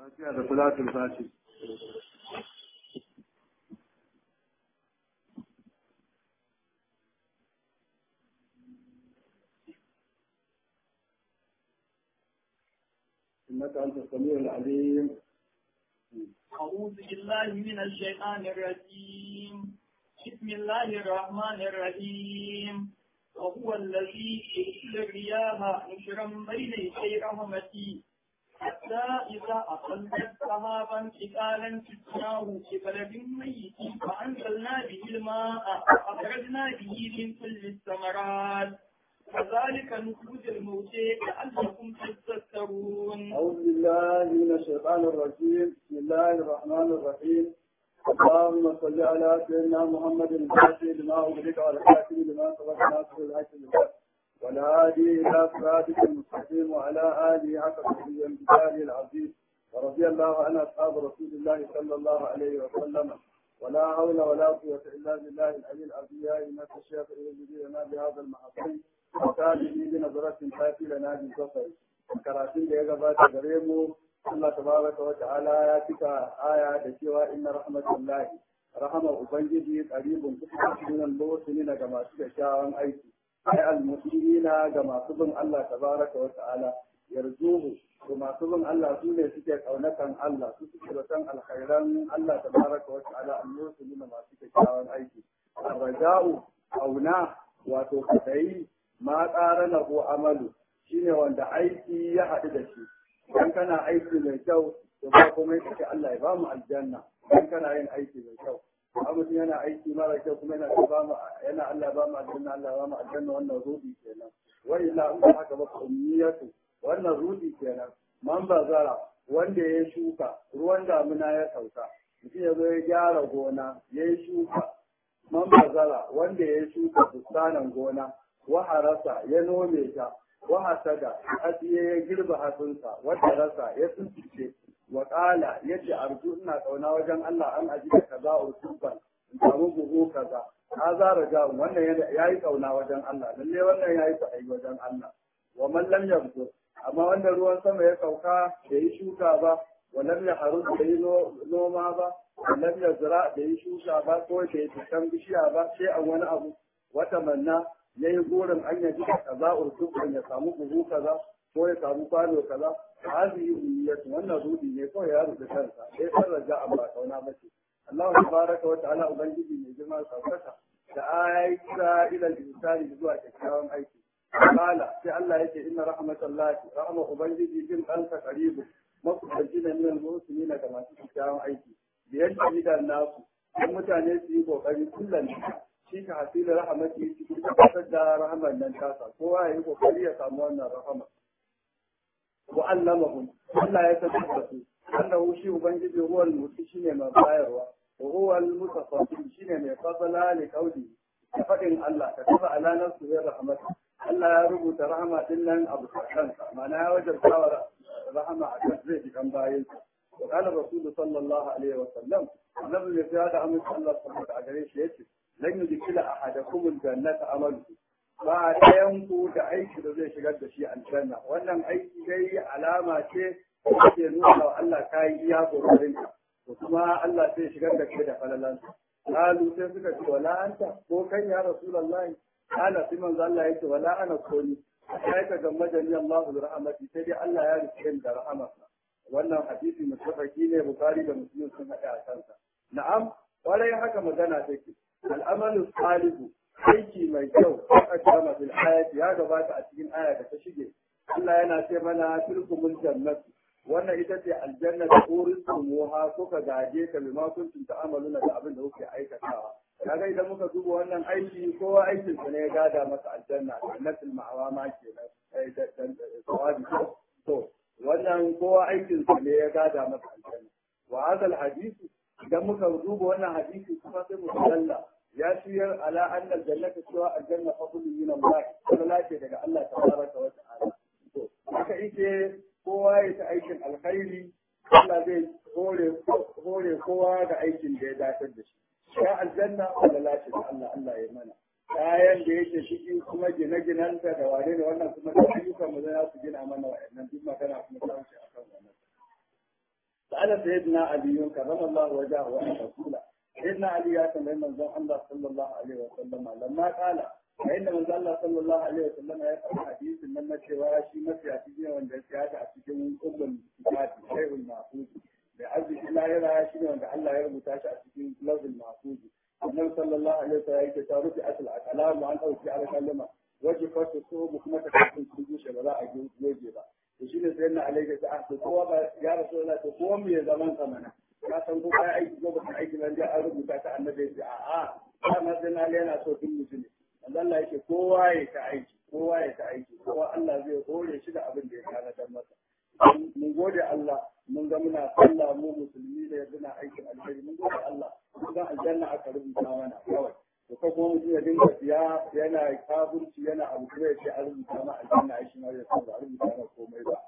Fatiha da salatul fati. إنك أنت السميع العليم أعوذ بالله من الشيطان الرجيم بسم الله الرحمن الرحيم وهو الذي يرسل الرياح نشرا بين يدي رحمتي حتى إذا أقلت سحابا ثقالا سقناه ببلد ميت فأنزلنا به الماء فأخرجنا به من كل الثمرات كذلك نخرج الموتى لعلكم تذكرون أعوذ بالله من الشيطان الرجيم بسم الله الرحمن الرحيم اللهم صل على سيدنا محمد الفاتح لما أغلق على الكاتب لما سبق ناصر الحق بالحق والهادي إلى صراطك المستقيم وعلى آله حق قدره وامتثاله العظيم ورضي الله عن أصحاب رسول الله صلى الله عليه وسلم ولا حول ولا قوة إلا بالله العلي العظيم يا إنك الشيخ إلى لنا بهذا المحصول وكان بنظرة تأتي لنا بالبصر karatun da ya gabata gare mu Allah tabaraka wa ta'ala ya cika aya da cewa inna rahmatullahi rahama ubangiji qaribun kusurin al-muhsinina ga masu kyakkyawan aiki ai al-muslimina ga masu bin Allah tabaraka wa ta'ala yarjuhu to masu bin Allah su ne suke kaunatan Allah su suke batan alkhairan Allah tabaraka wa ta'ala al-muhsinina masu kyakkyawan aiki arraja'u auna wato kadai ma qarana ko amalu shine wanda aiki ya haɗu da shi idan kana aiki mai kyau to ba kuma yake Allah ya ba mu aljanna idan kana yin aiki mai kyau amma mutum yana aiki mara kyau kuma yana ba mu yana Allah ba mu aljanna Allah ba mu aljanna wannan rudi kenan wa illa in ba haka ba ummiyatu wannan rudi kenan man bazara wanda ya shuka ruwan damuna ya sauka mutum ya zo ya gyara gona ya yi shuka man bazara wanda ya shuka bustanan gona wa harasa ya nome ta wa hasada hadiye ya girba hasunsa wata rasa ya tsintice wa qala yace arju ina kauna wajen Allah an aji da kaza usuban in samu buhu kaza haza raja wannan yayi kauna wajen Allah lalle wannan yayi sa'ai wajen Allah wa man lam yabdu amma wanda ruwan sama ya sauka da yi shuka ba wa lam yahrus da yi noma ba wa lam yazra da yi shuka ba ko da yi tukan bishiya ba sai an wani abu wata manna ya yi burin an yaji da kaza urtubun ya samu buhu kaza ko ya samu kwano kaza hazi yi umiyatu wannan rudi ne kawai ya rubuta kansa sai san raja an ba kauna mace Allah tabaraka wa ta'ala ubangiji mai girma saukaka da ayi kira ila insani zuwa kyakkyawan aiki kala sai Allah yake inna rahmatallahi rahma ubangiji jin kansa qaribu makusanci da minal muslimina da masu kyakkyawan aiki biyar da nasu dan mutane su yi kokari kullum shi ka hasila rahamati cikin tabbatar da rahamar nan tasa kowa ya yi kokari ya samu wannan rahama wa allamahum Allah ya tabbata su annahu shi ubangiji huwa al-muti shine mai bayarwa wa huwa al-mutafaddil shine mai fadala li qawli da fadin Allah ka tafa ala nafsi ya rahmat Allah ya rubuta rahama din nan abu kansa ma'ana ya wajabta rahama a kan zai ji kan bayansa وقال الرسول صلى الله عليه وسلم النبي في هذا أمر الله سبحانه وتعالى يشهد lan yudkhila ahadakum aljannata amalu ba ɗayan ku da aiki da zai shigar da shi aljanna wannan aiki dai alama ce da ke nuna wa Allah ka yi iya kokarin ka to kuma Allah zai shigar da kai da falalan qalu sai suka ce wala anta ko kan ya rasulullahi ana sai manzo Allah yake wala ana koni sai ka ga majani Allahu bi rahmati sai dai Allah ya rike da rahmatsa wannan hadisi mutafaki ne Bukhari da Muslim sun haɗa a kansa na'am kwarai haka magana take al'amalu salihu aiki mai kyau a kama fil ayati ya gabata a cikin aya da ta shige Allah yana ce mana tilkumul jannat wannan ita ce aljanna da uristumuha ko ka gaje ka bima kuntum ta'amaluna da abin da kuke aikatawa kaga idan muka duba wannan aiki kowa aikin sa ne ya gada masa aljanna jannatul ma'awa ma kenan sai da sawabi to wannan kowa aikin sa ne ya gada masa aljanna wa hadal hadisi idan muka duba wannan hadisi kuma sai mu dalla ya shiyar ala anna aljannata cewa aljanna fadlun min Allah kuma ce daga Allah tabaraka wa ta'ala to haka yake kowa ya ta aikin alkhairi Allah zai hore hore kowa ga aikin da ya dace da shi ya aljanna wala lace da Allah Allah ya mana kayan da yake ciki kuma gine-ginanta da wane ne wannan kuma da ayyukan mu za su gina mana wa'annan duk magana kuma ta wuce akan wannan ala sayyidina ali karrama Allah wajahu wa rasula sayyidina ali ya tambayi manzon Allah sallallahu alaihi wa sallam lamma qala yayin da manzon Allah sallallahu alaihi wa sallam ya faɗa hadisin nan na cewa shi mafi a cikin wanda ya tsaya a cikin ummul kitabi sayyidul mahfuz da arziki lahira shi ne wanda Allah ya rubuta shi a cikin lawzul mahfuz annabi sallallahu alaihi wa sallam yake ta rufi asal akalamu an dauki alkalama waje farko so kuma ta kafin sun bushe ba za a goge ba to shi ne sai na alaika ta ahdu kowa ba ya rasu da to kowa mu ya zaman ka mana ka san ko kai aiki ko baka aiki nan dai an rubuta ta annabi ya a a dama sai na yana so duk mutum ne Allah yake kowa ya ta aiki kowa ya ta aiki kowa Allah zai hore shi da abin da ya kana dan masa mun gode Allah mun ga muna sallah mu musulmi da muna aikin alheri mun gode Allah mun ga aljanna aka rubuta mana kawai to ko kuma mutum ya dinga siya yana kafirci yana abu kuma ya ce an rubuta ma aljanna ai shi ma ya san ba a rubuta ma komai ba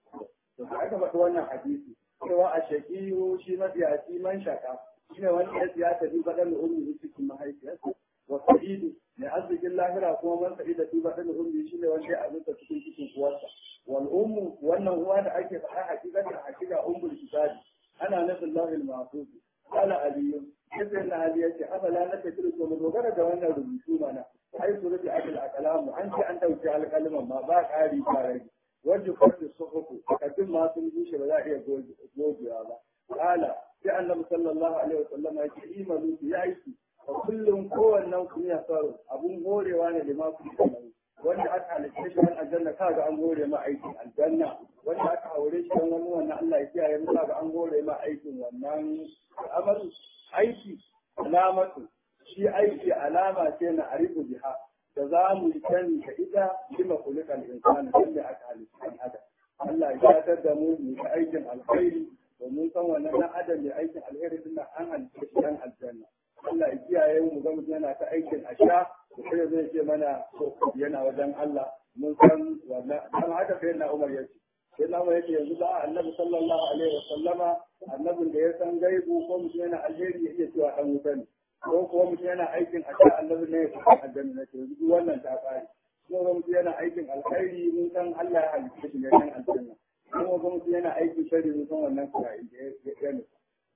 to sai aka faɗi wannan hadisi cewa a shaqiyu shi mafiyaci man shaka shine wani ya siya ta bi badan ummi cikin mahaifiyarsa wa sa'idu mai arzikin lahira kuma man sa'ida fi badan ummi shine wanda ya azurta cikin cikin uwarsa wal ummu wannan uwa da ake faɗa hakikatan hakika ummul kitabi ana nufin lahil mahfuz qala aliyyu sai na hali yace afala na tafiru to mu dogara da wannan rubutu mana ai su rubi akal akalamu an ce an dauki alƙalman ma ba ƙari ba rage wanda kwarta suhuku takardun ma sun bushe ba za a iya gogewa ba kala sai annabi sallallahu alaihi wasallam ya ce imanu ya aiki a kullum kowannen kun ya faru abun horewa ne da masu kamar wanda aka halitta shi wani aljanna kaga an gore ma aikin aljanna wanda aka aure shi don wani wannan Allah ya kiyaye mu kaga an gore ma aikin wannan amalu aiki alamatu shi aiki alama ce na arifu biha da za mu yi sani da ita lima kulikan insani wanda aka halitta ɗan adam Allah ya gatar da mu mu yi aikin alkhairi domin san wannan ɗan adam mai aikin alkhairi din an halitta shi ɗan aljanna Allah ya kiyaye mu ga mutum yana ta aikin asha da sai zai ce mana yana wajen Allah mun san wannan dan haka sai na Umar yace sai na Umar yace yanzu ba annabi sallallahu alaihi wa sallama annabin da ya san gaibu ko mutum yana alheri ya iya cewa dan wuta ne ko kuma mutum yana aikin asha annabi ne ya san aljanna ne yanzu duk wannan ta fari ko mutum yana aikin alkhairi mun san Allah ya halitta shi ne dan aljanna kuma mutum yana aikin shari mun san wannan kurai ya ne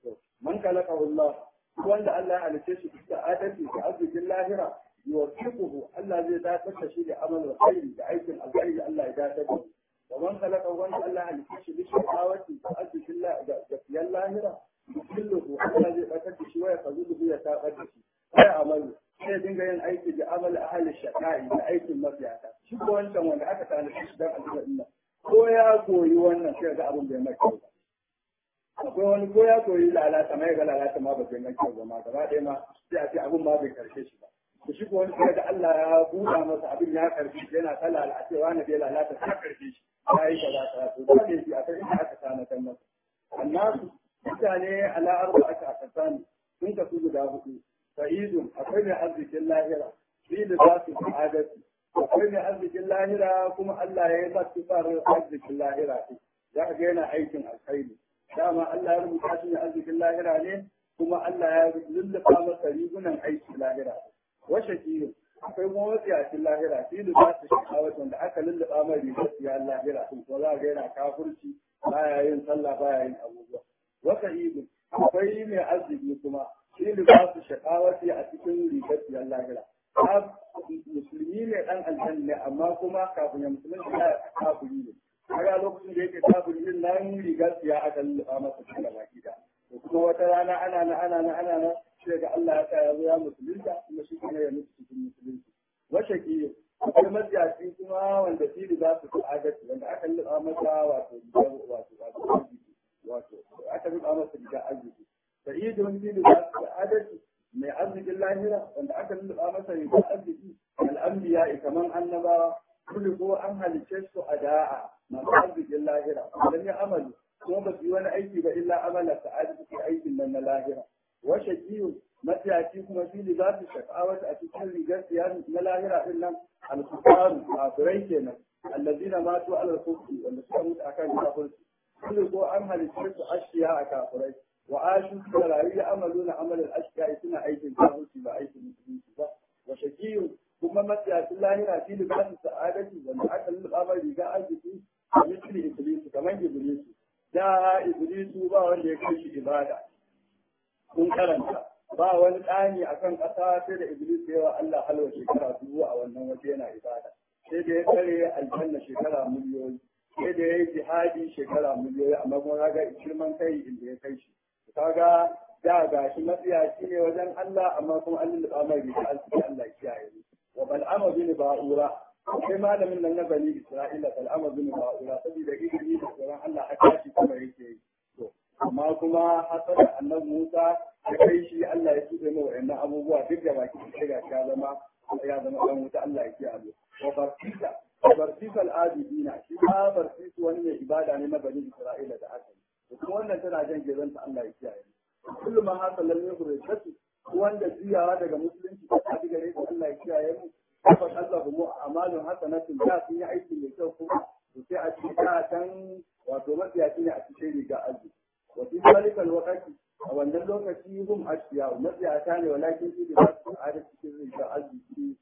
man kalaka Allah wanda Allah ya halitta shi da adalci da arzikin lahira yuwaffiquhu Allah zai dakatar da shi da amal alkhairi da aikin alkhairi Allah ya dakatar da shi wa man khalaqa wanda Allah ya halitta shi da shawati da arzikin da fiyan lahira yuwaffiquhu Allah zai dakatar da shi wa ya fazuhu ya tabar da shi sai amalu sai dinga yin aiki da amal ahli shaqai da aikin mafiyata shi ko wancan wanda aka tana shi dan aljanna ko ya koyi wannan sai ga abin bai mai kyau akwai wani ko ya koyi lalata mai ga lalata ma ba zai mai kyau ba ma gaba ɗaya ma sai a ce abin ma bai karshe shi ba to shi ko wani sai da Allah ya buɗa masa abin ya karshe shi yana ta lalacewa na bai lalata ta karshe shi ya yi kaza kaza to dole shi a kai inda aka sana kan masa annasu mutane ala arba aka akasani sun kasu guda hudu sa'idun akwai mai arzikin lahira shi da za su sa'adati akwai mai arzikin lahira kuma Allah ya yi masa tsarin arzikin lahira za ka ga yana aikin alkhairi dama Allah ya rubuta shi ne arzikin lahira ne kuma Allah ya lullufa masa rigunan aiki lahira washe kiyo akwai kuma wasiyacin lahira shi da za su sha'awar wanda aka lullufa mai rigar siya lahira sun ko za ga yana kafurci baya yin sallah baya yin abubuwa wasa idu akwai mai arziki kuma shi da za su sha'awar a cikin rigar siya lahira musulmi ne dan aljanna ne amma kuma kafin ya musulunci ya kafiri ne kaga lokacin da yake kafiri din nan rigar siya aka lullufa masa cikin gaba gida to kuma wata rana ana na ana na ana na sai ga Allah ya sa ya zo ya musulunta kuma shi ne ya mutu cikin musulunci wace ki akwai matsiyaci kuma wanda shi za su fi adalci wanda aka lullufa masa wato wato wato wato aka lullufa masa rigar arziki sa'idun shi za su fi adalci mai arzikin lahira wanda aka lullufa masa rigar arziki al'ambiya kaman annabawa kullu ko an halicce su a da'a masu arzikin lahira idan ya amalu kuma ba su yi wani aiki ba illa amala sa'adu suke aikin nan na lahira wa shaqiyu matiyaci kuma shi ne za su shakawata a cikin rigar siyan na lahira din nan al-kufaru kafirai kenan allazina matu ala kufri wanda suka mutu akan kafirci kullu ko an halicce su ashiya a kafirai wa ashu da rayu ya amalu na amalin ashiya suna aikin kafirci ba aikin musulunci ba wa shaqiyu kuma matsayacin lahira shi ne ba su sa'adati wanda aka lulluɓa mai riga arziki a misali iblis kamar iblis da iblisu ba wanda ya kai shi ibada kun karanta ba wani tsani akan ƙasa sai da iblis ya wa Allah halwa shekara dubu a wannan waje yana ibada sai da ya kare aljanna shekara miliyoyi sai da ya yi jihadi shekara miliyoyi amma kuma kaga girman kai inda ya kai shi kaga da ga shi matsiyaci ne wajen Allah amma kuma an lulluɓa mai riga alƙi Allah ya kiyaye ni wa bal'ama bin ba'ura sai malamin nan na bani Isra'ila bal'ama bin ba'ura saboda ilimi da tsoron Allah haka shi kuma yake yi to amma kuma hasara annabi Musa ya kai shi Allah ya tuɓe mai wa'annan abubuwa duk da baki da ga ya zama ya zama dan wuta Allah ya kiyaye wa barsisa barsisa al-abidina shi ma barsisu wani mai ibada ne na bani Isra'ila da aka yi kuma wannan tana jan gezanta Allah ya kiyaye kullum ma haka lalle ku rikatu wanda juyawa daga musulunci ta tafi gare ku Allah ya kiyaye mu tabbas Allah mu amalun hasanatun da sun yi aiki mai kyau kuma to sai a cikin tan wato matsiyaci ne a cikin riga azu wa fi zalikal waqti a wannan lokaci hum ashiya matsiyata ne walakin su da su a cikin riga azu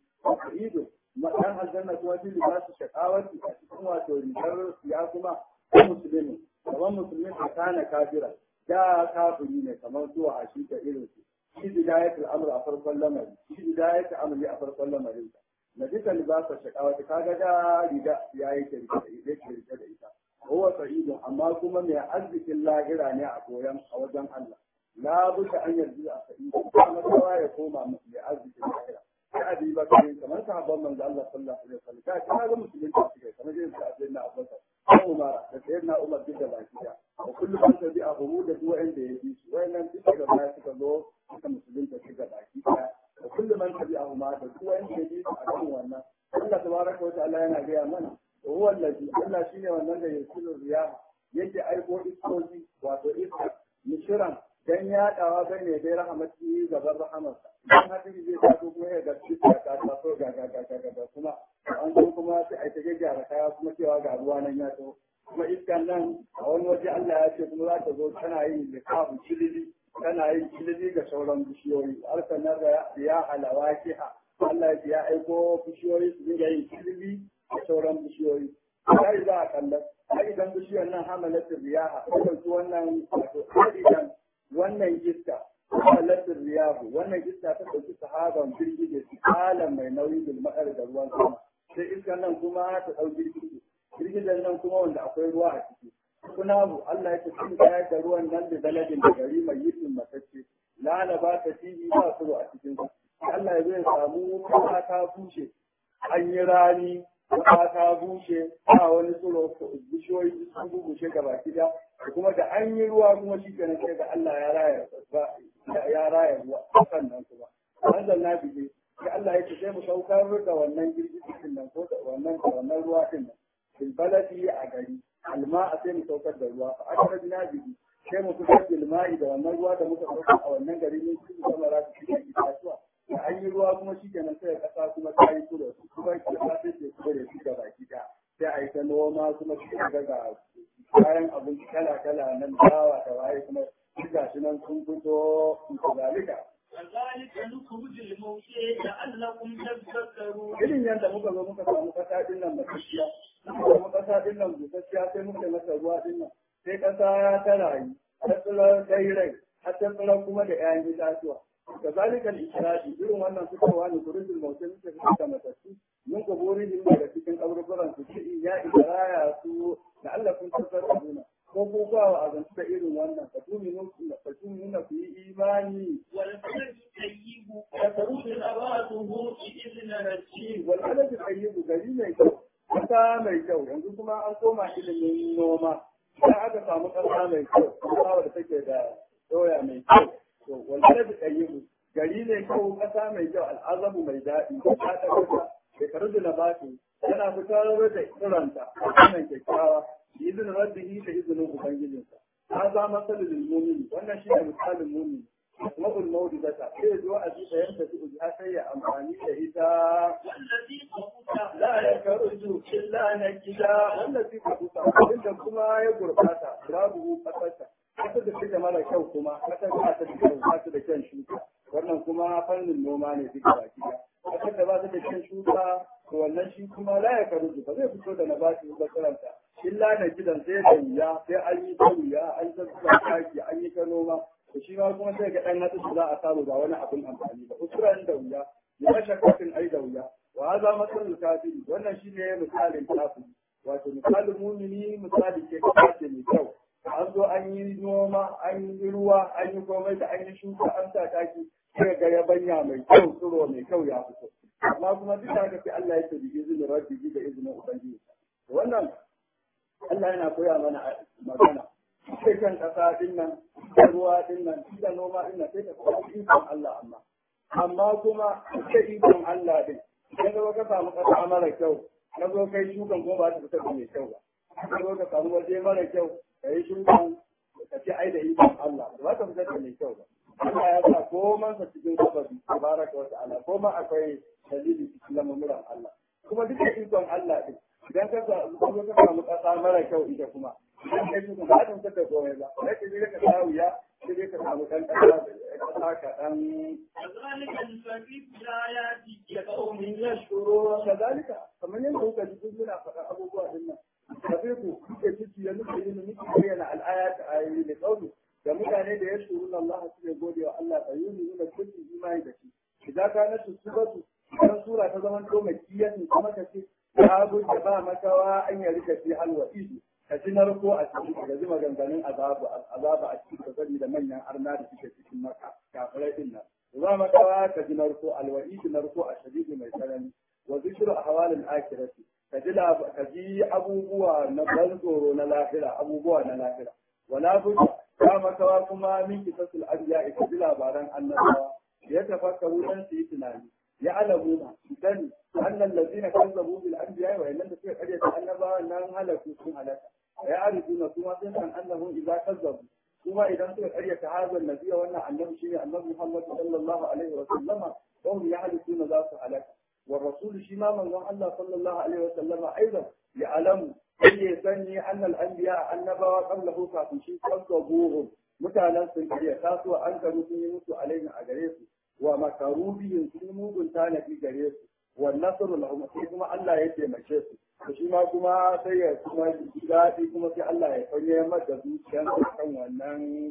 ido dan aljanna kuma fi libasu shaqawati a cikin wato rigar ya kuma musulmi kamar musulmi a kana kafira da kafiri ne kamar zuwa a shi da irin su shi bidayatul amr a farkon lamari shi bidayatul amri a farkon lamarin sa na duka libasa shakawa ta kaga da riga ya yi ke rike da ita ke rike da ita huwa sa'idun amma kuma mai arzikin lahira ne a koyan a wajen Allah la buka an yarda a sa'idu kuma kowa ya koma mai arzikin lahira sai a bi bakare kamar sahabban manzo Allah sallallahu alaihi wasallam ka kana ga musulunci suke kamar irin su Abdullahi Abubakar Umar da sayyidina Umar duk da baki da wa kullu man tabi a humu da duk wanda ya bi su wayannan duk da baya suka zo suka musulunta suka baki da wa kullu man tabi a huma da duk wanda ya bi su a kan wannan Allah tabaraka wa ta'ala yana gaya mana wa huwa allazi Allah shine wannan da yasiru riya yake aiko iskoji wato iska mishiran dan yaɗawa bai ne dai rahamati gaban rahamarsa idan hadiri zai taso kuma ya gaske ta ta taso ga ga ga ga ga kuma an zo kuma sai a ta gyara kaya kuma cewa ga ruwa nan ya taho kuma iskan nan a wani waje Allah ya ce kuma za ta zo tana yin likafu kilili tana yin kilili ga sauran bishiyoyi harkar nan da ya halawa kiha Allah ya ce ya aiko bishiyoyi su dinga yin kilili da sauran bishiyoyi sai za a kallon sai idan bishiyar nan hamalatin riyaha ko ɗauki wannan wato idan wannan iska halatin riyahu wannan iska ta ɗauki sahaban jirgi da su mai nauyi da maɗar da ruwan sama sai iskan nan kuma ta ɗau jirgi girgizan nan kuma wanda akwai ruwa a ciki kuna bu Allah ya tafi kayar da ruwan nan da baladin da gari mai yitin matacce lana ba ta tibi ba su a cikin su Allah ya zai samu kasa ta bushe an yi rani kasa ta bushe ba wani tsoro bishiyoyi sun bushe gaba gida kuma da an yi ruwa kuma shi kenan sai ga Allah ya raya ya raya ruwa sannan kuma wannan na bige sai Allah ya ce sai mu saukar da wannan girgizin nan ko da wannan da wannan ruwa din nan bil baladi a gari alma a sai mu saukar da ruwa a aka rajina bihi sai mu fitar da lima'i da wannan ruwa da muka saukar a wannan gari ne su zama za su cikin itatuwa da an yi ruwa kuma shi kenan sai kasa kuma ta yi kula su kuma kasa sai ke kuma da shi da baki da sai a yi ta noma kuma shi ga ga kayan abinci kala kala nan dawa da waye kuma shi ga shi nan sun fito zalika كذلك نخرج الموتى لعلكم تذكرون irin yadda muka zo muka samu kasa din nan matashiya muka samu kasa din nan busasshiya sai muka masa ruwa din nan sai kasa ta rayu ta tsira dai rai har ta tsira kuma da 'ya'yan itatuwa kazalika al-isra'i irin wannan fitowa ne kurujul mautai muke fitar da matassu mun kuburihim daga cikin kaburburan su ci ya ibraya su da Allah kun tasarrufuna ko ko ba wa azantu da irin wannan fa tuminu fa tuminu ku yi imani والبلد الطيب يخرج نباته بإذن ربه wal balad tayyib gari mai kyau kasa mai kyau yanzu kuma an koma ilimin noma idan aka samu kasa mai kyau kasa da take da doya mai kyau to wal balad tayyib gari mai kyau kasa mai kyau al'azabu mai daɗi ta ta kasa shekaru da nabatu yana fitar da tsiranta a wannan kyakkyawa bi izinin rabbihi da izinin ubangijinsa ta za masalul mu'min wannan shi ne misalin mu'min mabul mawdizata sai zo a ji da yanda su ji sai ya amfani da ita والذي قبض la ya karuju illa nakida wallazi ka kusa inda kuma ya gurbata babu kasarta kasar da take mara kyau kuma kasar ba ta da kyau ba ta da kyan shuka wannan kuma fannin noma ne duka baki da kasar da ba ta da kyan shuka to wannan shi kuma la ya karuju ba zai fito da nabati ba karanta illa na gidan sai da wuya sai an yi ta wuya an ta zuba taki an yi ta noma to shi ma kuma sai ga dan hatsi za a samu ba wani abin amfani ba usran da wuya ya kashe kafin ai da wuya wa haza masalul kafiri wannan shine misalin kafiri wato misalin mumini misali ke kace mai kyau an zo an yi noma an yi ruwa an yi komai da an yi shuka an sa taki sai ga yabanya mai kyau tsiro mai kyau ya fito amma kuma duk da haka sai Allah ya ce bi izinin rabbi da izinin ubangiji wannan Allah yana koya mana magana sai kan kasa din nan da ruwa din nan da noma din nan sai ka koyi ikon Allah amma amma kuma sai ikon Allah din idan ka ka samu kasa mara kyau ka zo kai shukan kuma ba ta fita da mai kyau ba ka zo ka samu waje mara kyau ka yi shukan ka ce ai da ikon Allah ba ta fita da mai kyau ba Allah ya sa koman sa cikin sababi tabaraka wa ta'ala koma akwai dalili cikin lamuran Allah kuma duk da ikon Allah din idan ka zo ka samu kasa mara kyau ita kuma idan ka shuka ba ta fitar da komai ba sai ka je ka samu ya sai ka samu dan kasa kasa ka dan كذلك نفرق الآيات لقوم yashkuru kadalika kamar yadda kuka ji duk muna faɗa abubuwa din nan kafe ku kuke ciki ya nufi yin miki bayyana al'ayat ayoyi da kauli da mutane da ya shuru Allah su ne gode wa Allah ta yi nuna kullum imani da shi idan ka na suratu idan sura ta zama to makiyatin kuma ka ce ta da ba makawa an yi rika fi alwa'idu ka ji narko a cikin ka ji maganganun azabu azaba a cikin ka da manyan arna da suke cikin maka kafirai din nan za mu kawa ka ji narko alwa'id narko a shadidi mai tsanani wa zikru ahwalil akhirati ka ji ka ji abubuwa na ban tsoro na lahira abubuwa na lahira wala budda za mu kawa kuma min kisasul anbiya ka ji labaran annabawa ya tafakkaru dan su yi tunani ya alamuna sani annal ladina kazzabu bil anbiya wa illan da suka karyata annabawa nan halaku sun halaka ya arifuna kuma sun san annahu idza kazzabu kuma idan suka karyata hazan nabiya wannan annabi shine annabi Muhammad sallallahu alaihi wa sallama wahum yahlisuna za su halaka wa rasul shi ma manzon Allah sallallahu alaihi wa sallama aidan ya alamu sai sani annal anbiya annabawa qablahu kafin shi kazzabuhum mutanen sun karyata su an karu sun yi musu alaihi a gare su wa makarubiyin sun mugun tanadi gare su wa nasru lahum sai kuma Allah ya taimake su to shi ma kuma sai ya kuma daɗi kuma sai Allah ya fanye mata zuciyar kan wannan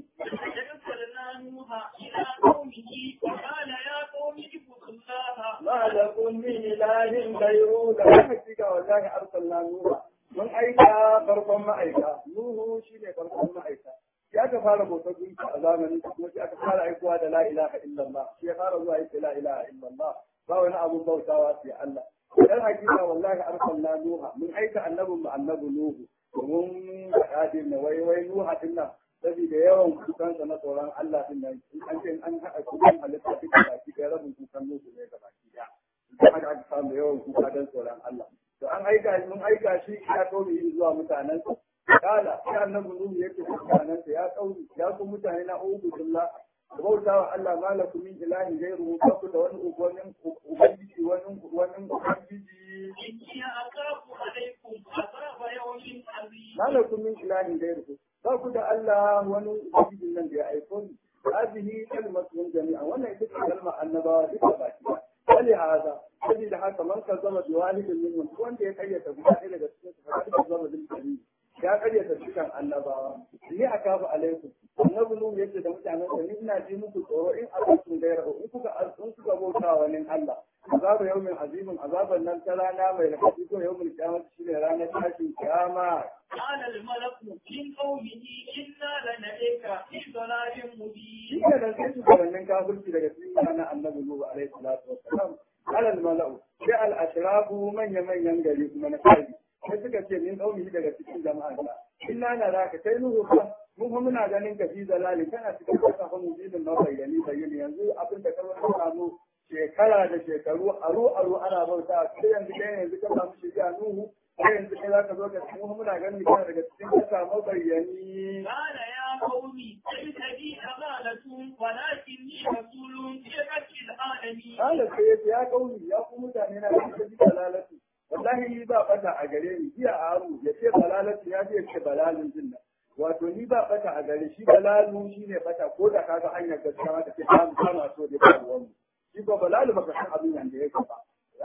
أرسلنا نوحا إلى قومه وقال يا قوم اعبدوا الله ma lakum min ilahin ghayru da hakika wallahi arsalna nuha mun aika farkon ma'aika nuhu shine farkon ma'aika shi aka fara bautar gunki a zamanin kuma shi aka fara aikowa da la ilaha illallah shi ya fara zuwa yake la ilaha illallah ba wani abun bautawa sai Allah dan hakika wallahi arsalna nuha mun aika annabin mu annabi nuhu domin faɗa din na wai wai nuha din nan saboda yawan kukansa na tsoron Allah din nan in an ce an haɗa kukan halitta duka baki ɗaya rabin kukan nuhu ne ga baki ɗaya da haka aka samu yawan kuka don tsoron Allah to an aika mun aika shi ya kauri zuwa mutanen kala sai annabi nuhu yake mutanen ya kauri ya ku mutane na ubudullah bauta wa Allah malakum min ilahin ghayruhu ba ku da wani ubannin ubangiji wani wani ubangiji إني أخاف عليكم عذاب يوم عظيم malakum min ilahin ghayruhu ba ku da Allah wani ubangijin nan da ya aiko ni hadhihi kalmatun jami'a wannan ita ce kalmar annabawa duka baki wali hada saboda haka man ka zama da walidin minhum wanda ya kayyata guda ɗaya daga cikin su fa ka zama da ya karyata dukkan annabawa ni akafu alaikum annabi nuhu yace da mutanen sa ni ina ji muku tsoro in azabtum gairahu in kuka in kuka bauta wa nin Allah azabu yawmin azimin azaban nan ta rana mai rafi ko yawmin kiyama shine ranar tashin kiyama قال الملك من قومه إنا لنريك في ضلال shi مبين ne da sai shugabannin kafirci daga cikin ranar annabi nuhu alaihi salatu wassalam alal mala'u sai al ashrafu manya manyan gari kuma na kai sai suka ce min kauni daga cikin jama'a ta inna na raka kai nuhu fa mun fa muna ganin ka fi zalali kana cikin kasa fa mujibin ma bayyani bayyani yanzu abin da kawai ka samu shekara da shekaru aro aro ana bauta sai yanzu kai yanzu ka samu shiriya nuhu sai yanzu kai zaka zo ka cikin mu muna ganin kana daga cikin kasa mabayyani قال يا قوم ليس بي أمانة ولكني رسول في رب العالمين Kala sai yace ya kauni ya ku mutane na da ji balalatu. Wallahi ni ba bata a gare ni jiya aru ya ce balalatu ya ce ce balalin din nan. Wato ni ba bata a gare shi balalu shine bata ko da kaga hanyar gaskiya ma take ba mu kama so da ba ruwan mu. Shi ko balalu baka san abin nan da yake ba.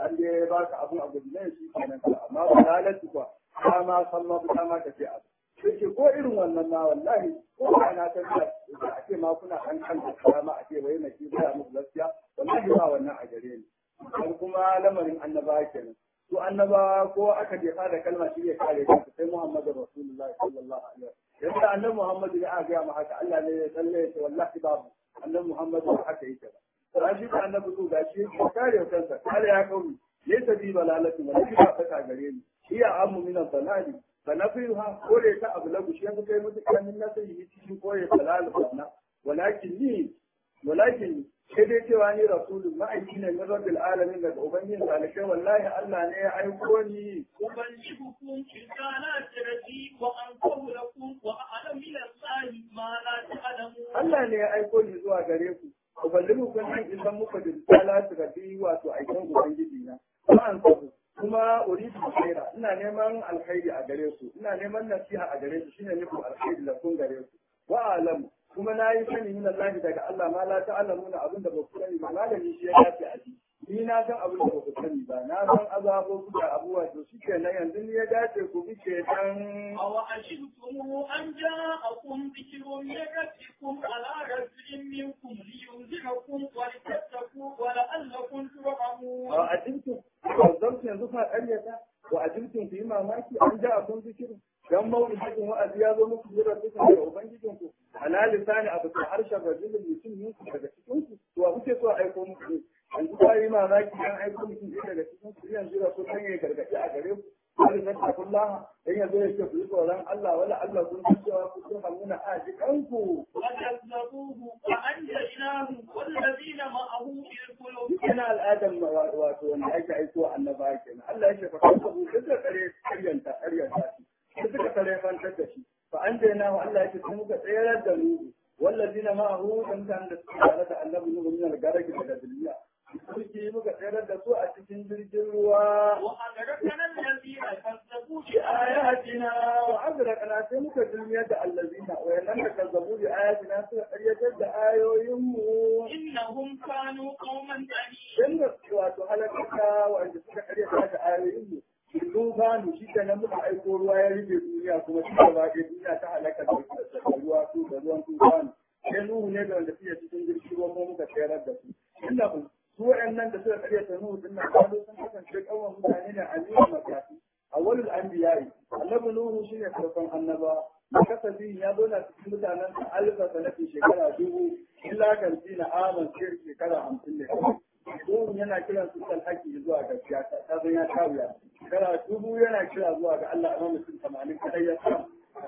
an dai ba ka abun abu ne shi kenan amma ba lalatu ba ta ma san ma ta ma ka ce abu yake ko irin wannan ma wallahi ko ba na san da a ce ma kuna kan kan da karama a ce wai na ki ba muku gaskiya wallahi ba wannan a gare ni dan kuma lamarin annaba kenan to annaba ko aka je da kalma shi ya kare kansa sai Muhammadu Rasulullahi sallallahu alaihi wasallam yadda annabi Muhammadu ya ga ma haka Allah ne ya tsalle ya ce wallahi babu annabi Muhammadu haka yake ba to shi da annabi ko gashi ya kare kansa kare ya kauri laysa bi balalatu wa la ta gare ni iya ammu min balali fa nafiha kore ta abu lagu shi yanzu kai mutu kanin na sai yi cikin kore balal wannan walakin ni walakin sai dai cewa ni rasulun ma'aiki ne min rabbil alamin daga ubangijin talibai wallahi Allah ne ya aiko ni أبلغكم رسالات ربي وأنصر لكم وأعلم من الله ما لا تعلمون Allah ne ya aiko ni zuwa gare ku uballimu kun an isan muka da risalatu rabbi wato aikin ubangiji na kuma an sabu kuma uridu khaira ina neman alkhairi a gare su ina neman nasiha a gare su shine nufin alkhairi da kun gare su wa alam kuma na yi sani min Allah daga Allah ma la ta'lamuna abinda ba ku sani ba malami shi ya dace a ji ni na san abin da ba ku sani ba na san azabo da abubuwa to shi ke nan yanzu ni ya dace ku bi ke dan أوعجبتم أن جاءكم ذكر من ربكم على رجل منكم لينذركم ولتتقوا ولعلكم ترحمون wa ajibtum wazzamtu yanzu fa ƙaryata wa ajibtum fi mamaki an ja akun zikiru dan mawuidin wa'azi ya zo muku jira kusa daga ubangijinku ala lisani abu ta harshen rajulun mutum yanku daga cikin ku to a kuke so a aiko muku ne yanzu ba yi mamaki an aiko mutum ɗaya daga cikin ku yanzu da so kan ya gargaɗi a gare ku wani na takullaha dan yanzu ya ce ku yi tsoron Allah wala Allah kun san cewa ku sun hamuna a jikanku فكذبوه فأنجيناه والذين معه في القلوب yana al'adar wato wanda ake aiko annaba kenan Allah ya shafa kansa bu duka kare karyanta karyanta shi duka kare fantar da shi fa an daina wa Allah ya ce sun muka tsayar da mu wallazina ma'ahu dan kan da suka tare da annabi nuhu min al-garaki daga duniya suke muka tsayar da su a cikin jirgin ruwa وأدركنا الذين كذبوا بآياتنا وأغرقنا sai muka dulmiyar da allazina wayannan da kazzabu bi ayatina suka karyatar da ayoyin mu إنهم كانوا قوما ثانيين dan da wato halakaka wanda suka karya ta da ayoyin mu sun bani shi da nan muka aiko ruwa ya rufe duniya kuma shi gaba ɗaya duniya ta halaka da da ruwa su da ruwan tufani sai nuhu ne da wanda suke cikin jirgin ruwa kuma muka tsayar da su inda ku su waɗannan da suka karya ta nuhu din nan kawo sun kasance kawai mutane ne a nuna makafi awwalul anbiya'i annabi nuhu shine farkon annaba kasabi ya zauna cikin mutanen sa alfa sanatin shekara dubu illa kan na aman sai shekara hamsin ne Nuhu yana kiran su kan haƙƙi zuwa gaskiya ta ta zan ya kawiya shekara dubu yana kira zuwa ga Allah amma mutum tamanin kadai ya samu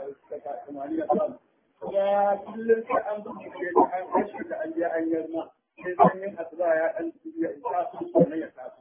tamanin ya samu kuma kullum sai an buɗe da an kashe da an je an yarma sai sanyin asuba ya ɗan ya isa su sannan ya taso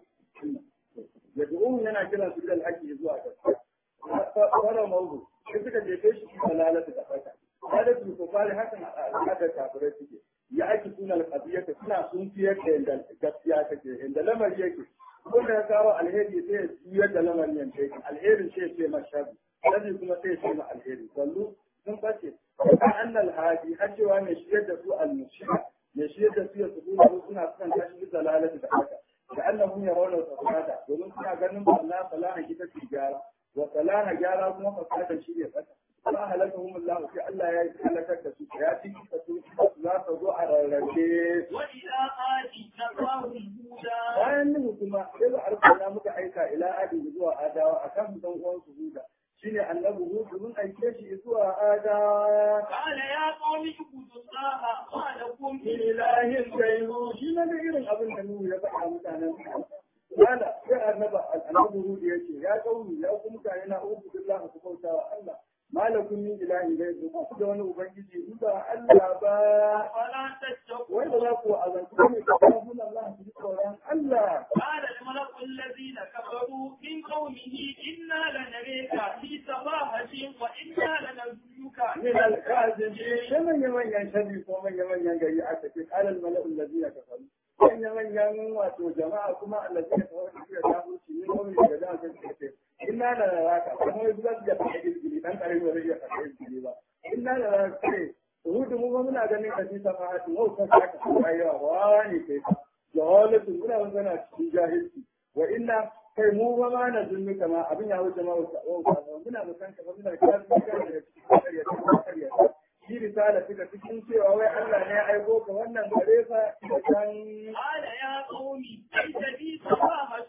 ya du'u yana kiran su kan haƙƙi zuwa gaskiya fara mawdu sai suka jefe shi da lalata da fata kada su ko fare hakan al'adar kafirai suke ya ake suna alƙabiyata suna sun fiyar da yadda gaskiya take inda lamari yake ko da ya kawo alheri sai ya juyar da lamarin yanta yake alherin sai ya ce ma shabi shabi kuma sai ya ce ma alheri sallu sun bace ka annal hadi har cewa mai shiyar da su al-mushrik mai shiyar da su ya su suna son tashi da lalata da haka da annahum yarawna fasada domin suna ganin Allah salaha ita ce gyara wa salaha gyara kuma fasada shi ne tsaka ba halakahum Allah sai Allah ya halakar da su ya ci ka su za su zo a rarrabe وإلى آد نصاهم هودا bayan nuhu kuma sai ba arsala muka aika ila adi zuwa adawa akan dan uwan su huda shine annabi hudu mun aike shi zuwa adawa قال يا قوم اعبدوا الله ما لكم من ilahin gairu shi na da irin abin da nuhu ya faɗa mutanen su Kala sai annaba annabi hudu ya ce ya kauni ya ku mutane na ubu billahi ku bauta wa Allah malakun min ilahin gairu ba ku da wani ubangiji in ba Allah ba فلا تتقوا wanda za ku azantu ne ka kafin Allah ku ji tsoron Allah قال الملأ الذين كفروا من قومه إنا لنريك في سفاهة وإنا لنرجوك من الكاذب لمن يمن ينشدي ومن يمن ينجي أتكي قال الملأ الذين كفروا من يمن ينواتوا جماعة كما الذين كفروا في جاهل سنين ومن يجدان سنين إنا لنراك فهو يبدأ يفعل الجلي أنت أريد ولي يفعل الجلي إنا لنراك Hudu mu muna ganin ka fi safahati wau kan ka ka yawa wani kai jahalatun muna magana cikin jahilci wa inna kai mu ba ma na zulmi kama abin ya wuce ma wuce muna musan ka muna kafin ka da cikin kariya ta kariya shi risala suka cikin cewa wai Allah ne ya aiko ka wannan gare ka da kan قال يا قوم ليس بي سفاهة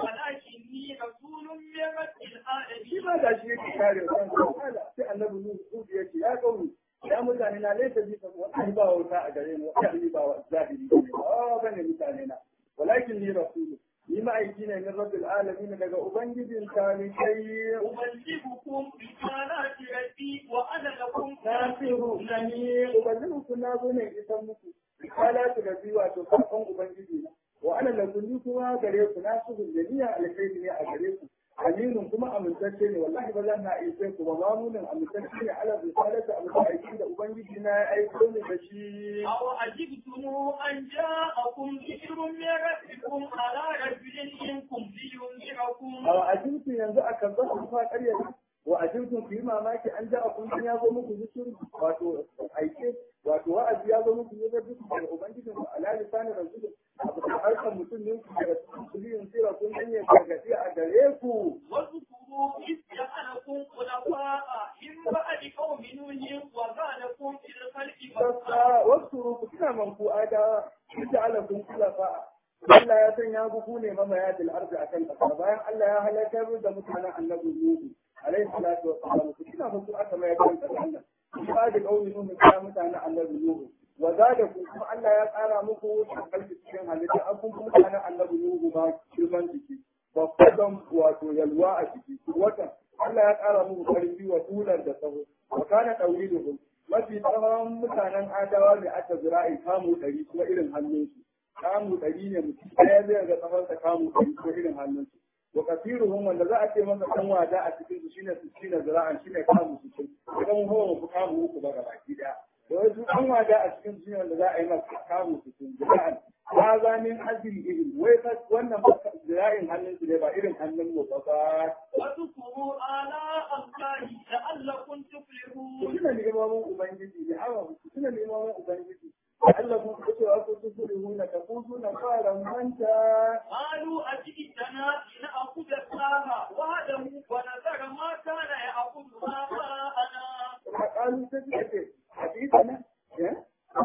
ولكني رسول من رب shi العالمين ma ga shi yake kare kan Allah sai annabi Nuhu ya ce ya kauni ya mutane na laisa bi fa wallahi ba wuta a gare ni wallahi ba wa zahiri ne ba bane mutane na walakin ni rasul ni ma'aiki ne min rabbil alamin daga ubangijin talikai أبلغكم رسالات ربي وأنا لكم nasiru nani ubangijin na zo ne isan muku risalatu da biyu wato sakon ubangiji na wa ana lakunni kuma gare ku nasiru da niyya alkhairi ne a gare ku aminin kuma amintacce ne wallahi ba zan na aike ku ba mamunin amintacce ne ala risalatu abu da aiki da ubangiji na ya aiko ni da shi أو عجبتم أن جاءكم ذكر من ربكم على رجل منكم لينذركم a ajintu yanzu a kan zasu fa ƙarya wa ajintu ku yi mamaki an ja a kun ya zo muku zikiri wato aike wato wa'azi ya zo muku ne da duk daga ubangijin ku ala lisanin rasul abu da harkar mutum ne ku daga cikin kuliyin sira kun hanye gargaɗi a gare ku واذكروا إذ جعلكم خلفاء من بعد قوم نوح وزادكم في الخلق بسطة sassa wasu ku suna manku ada ita ala kun kula fa Allah ya sanya ku ku ne mamaya da arzi akan kasa bayan Allah ya halakar da mutanen annabi Nuhu alaihi salatu wa salam ku suna manku aka mai kan kasa Allah ba da kauni Nuhu ya mutanen annabi Nuhu wa zada ku kuma Allah ya tsara muku kalbi cikin halitta an kun mutanen annabi Nuhu ma girman jiki babban wato yalwa a ciki watan Allah ya tsara muku karfi wa tular da sahu wa kana tawliduhum mafi tsawon mutanen adawa ne aka zira'i kamu ɗari kuma irin hannunsu kamu ɗari ne mutum ɗaya zai ga tsawonsa kamu ɗari kuma irin hannunsu wa kasiruhum wanda za a ce masa ɗan wada a cikin su shine su shine zira'an shine kamu su ce idan hawa mu kamu uku ba baki ɗaya da wasu ɗan wada a cikin su shine wanda za a yi masa kamu su ce zira'an ba za min azri irin wai wannan zira'in hannunsu ne ba irin hannun mu ba ba واذكروا آلاء الله لعلكم ku تفلحون tuna neman ubangiji ne awa ku tuna neman ubangiji Allah kun kace wa ku tusuluna ka ku suna fara manta قالوا أجئتنا لنأخذ الله وحده ونذر ما كان يأخذ آباءنا qalu sai suka ce hadithana eh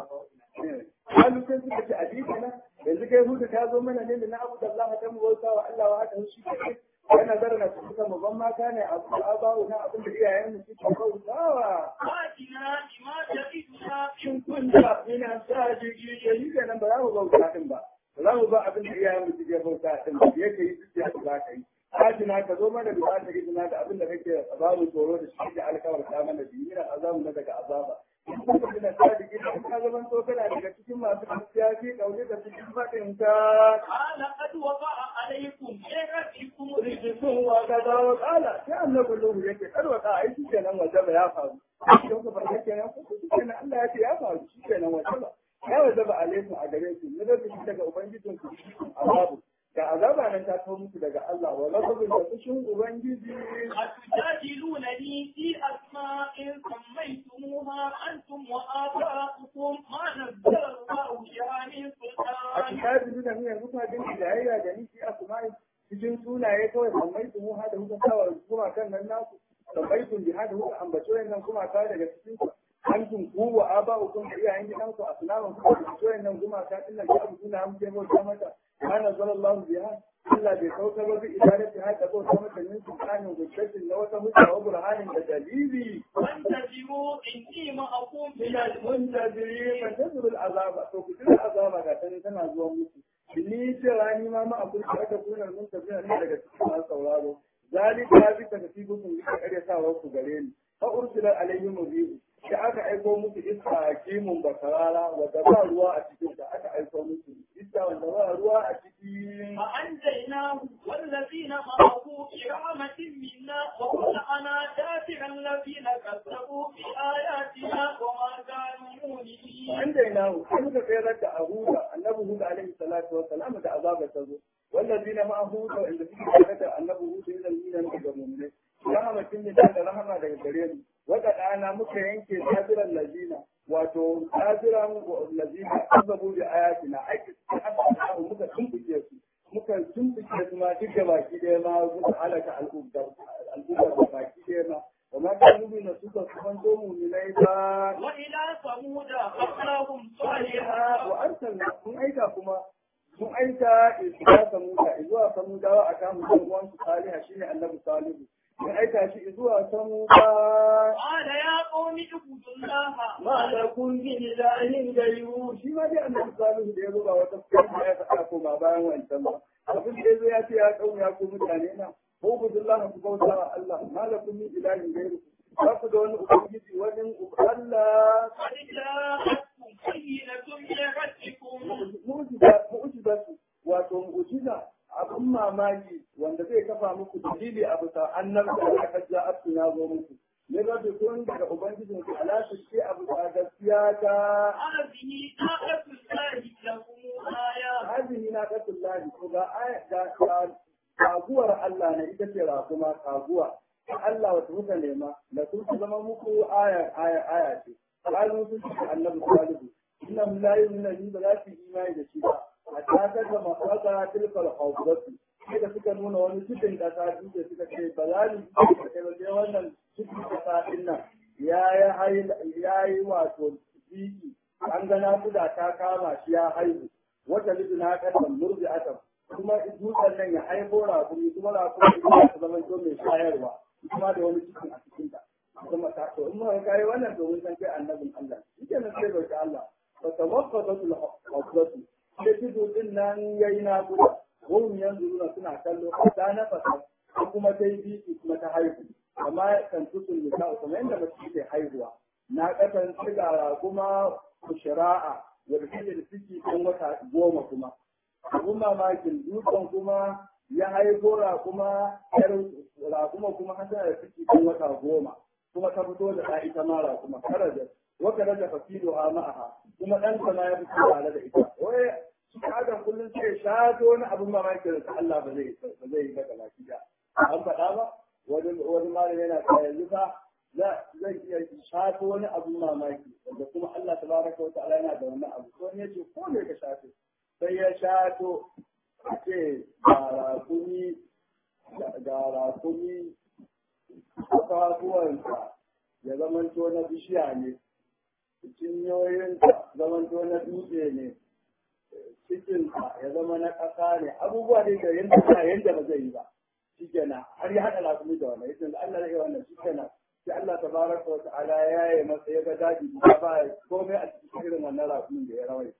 qalu sai suka ce hadithana yanzu kai hudu ta zo mana ne da na abu da Allah ta mu bauta wa Allah wa hada shi ke kana zarna su suka mu ban mata ne abu abawu na abin da iyayen mu suke bautawa فاتنا بما تعدنا shin kun da ina sa jiki ke yi kenan ba za mu bauta din ba ba za mu ba abin da iyayen mu suke bauta din ba yake yi duk da za ka yi Hajina ka zo mana da ba ta izina da abin da kake babu tsoro da shi da alkawar ta mana da yi azabu na daga azaba. Kuma da ta jiki da ka zaman to kana daga cikin masu gaskiya fi kaune da cikin faɗin ka. قال قد وقع عليكم من ربكم رجس Rijisun wa ka dawo kala sai annabi Nuhu yake karwata ai shi kenan wajaba ya faru. Shi kuka farka kenan ko shi kenan Allah ya ce ya faru shi kenan wajaba. Ya wajaba alaikum a gare ku ne da shi daga ubangijin ku azabu. Ga azaba nan ta kawo muku daga Allah wa lafazin da kushin ubangiji أتجادلونني في أسماء سميتموها أنتم وآباؤكم ما نزل الله بها من a سلطان kitabi nuna mu yanzu ka dinki jayayya da ni fi asma'i cikin sunaye kawai sammai su mu hada kuka sawa kuma kan nan naku sammai sun bi hada kuka ambaci wayannan kuma ka daga cikin ku antum ku wa aba'ukum da iyayen gidanku asnaman ku ambaci wayannan kuma ka dinnan ki abu suna mu ke bauta mata ana sallallahu biha Allah bai saukar ba bi ibadati hada bauta mata min sultanin hujjatin na wata hujja wa burhanin da dalili وانتظروا إني معكم من من المنتظرين فانتظروا العذاب to ku jira azaba ga tani tana zuwa muku ni cewa ni ma ma abun da aka kuna muntazirin ne daga cikin masu sauraro zalika bi takfifukum bi karyatawa ku gare ni fa ursila alaihim bihi da aka aiko muku iska kimun bakarara wanda ba ruwa a cikin ta aka aiko muku iska wanda ba ruwa a ciki فأنجيناه والذين معه برحمة منا وقطعنا دابر الذين كذبوا بآياتنا وما كانوا مؤمنين an daina mu sai muka tsayar da ahuda annabi hud alaihi salatu wa salam da azaba ta zo wallazina ma ahuda inda suke tare da annabi hud idan ni ne muka ga mu'mini rahmatin ne da rahama daga gare mu waka dana muka yanke sabiran lazina wato sabiran lazina azabu bi ayatina aiki Allah muka tumbuke su muka tumbuke su ma duk da baki ɗaya ma muka halaka al'ummar da baki ɗaya ma wa ma kan nubi na suka kuma zo muminai ba وإلى ثمود أخاهم صالحا ha wa arsalna mun aika kuma mun aika ila samuda zuwa samudawa a kan dan uwan su saliha shine annabi salihu mun aika shi zuwa samuda قال يا قوم اعبدوا الله ma la kun bi ilahin gairu shi ma dai annabi salihu da ya zo ba wata kuma ya faɗa ko ba bayan wancan ba abin da yazo ya ce ya kauna ya ku mutane na ko budullah ku bauta wa Allah ma la kun bi ilahin gairu ba ku da wani ubangiji wani Allah قد جاءتكم بينة من ربكم mu'jiza mu'jiza wato mu'jiza abun mamaki wanda zai kafa muku dalili a bisa annabta da aka ja abtu ya zo muku ne da kun daga ubangijin ku ala su ce abu da gaskiya ta هذه ناقة الله لكم آية hazini na kasullahi ko ga aya ga ga- kaguwar Allah ne ita ce rakuma kaguwa Allah wata muka nema da sun zama muku aya aya aya ce kalu sun ce annabi salihu innahum la yu'minuna bi ba za su yi imani da shi ba hatta ta ga mafaka tilkal hawdatu sai da suka nuna wani cikin kasa duk suka ce ba za ni yi da sai wannan cikin kasa din nan ya yi ya yi wato biki an ga nakuda ta kama shi ya haihu wata lidina kasan murzi atam kuma dutsen nan ya haifo rakumi kuma rakumi ya ta zama to mai shayarwa kuma da wani cikin a cikin ta kuma ta to in muka kai wannan domin san kai annabin Allah shike nan sai bai Allah fa tawaffatu al-hafzatu sai tudu din nan yayi na guda wurin yanzu nuna suna kallo ta nafasa kuma ta yi biki kuma ta haihu amma kan tutun nisa kuma yanda mace ke haihuwa na kasan sigara kuma shira'a wadda take da ciki ɗan wata goma kuma abun mamakin dutsen kuma ya haifo kuma yar raƙuma kuma har tana da ciki ɗan wata goma kuma ta fito da ɗa ita ma raƙuma karaja waka da fasido a ma'aha kuma ɗan sama ya fito tare da ita wai shi adam kullum sai shato wani abun mamakin da Allah ba zai ba zai yi daga lafiya an faɗa ba wani wani malami yana ta yanzu fa zai iya shato wani abun mamaki da kuma Allah tabaraka wa ta'ala yana da wannan abu ko ne yace ko ne ka shato sai ya shato a ce ga rakumi ga rakumi kafafuwansa ya zamanto na bishiya ne cinyoyinsa zamanto na dutse ne cikinsa ya zama na ƙasa ne abubuwa ne da yanda ba yanda ba zai yi ba shi kenan har ya haɗa rakumi da wannan yace Allah zai yi wannan shi kenan sai Allah tabaraka wa ta'ala ya yi masa ya ga daji ba ba komai a cikin irin wannan rakumin da ya rawai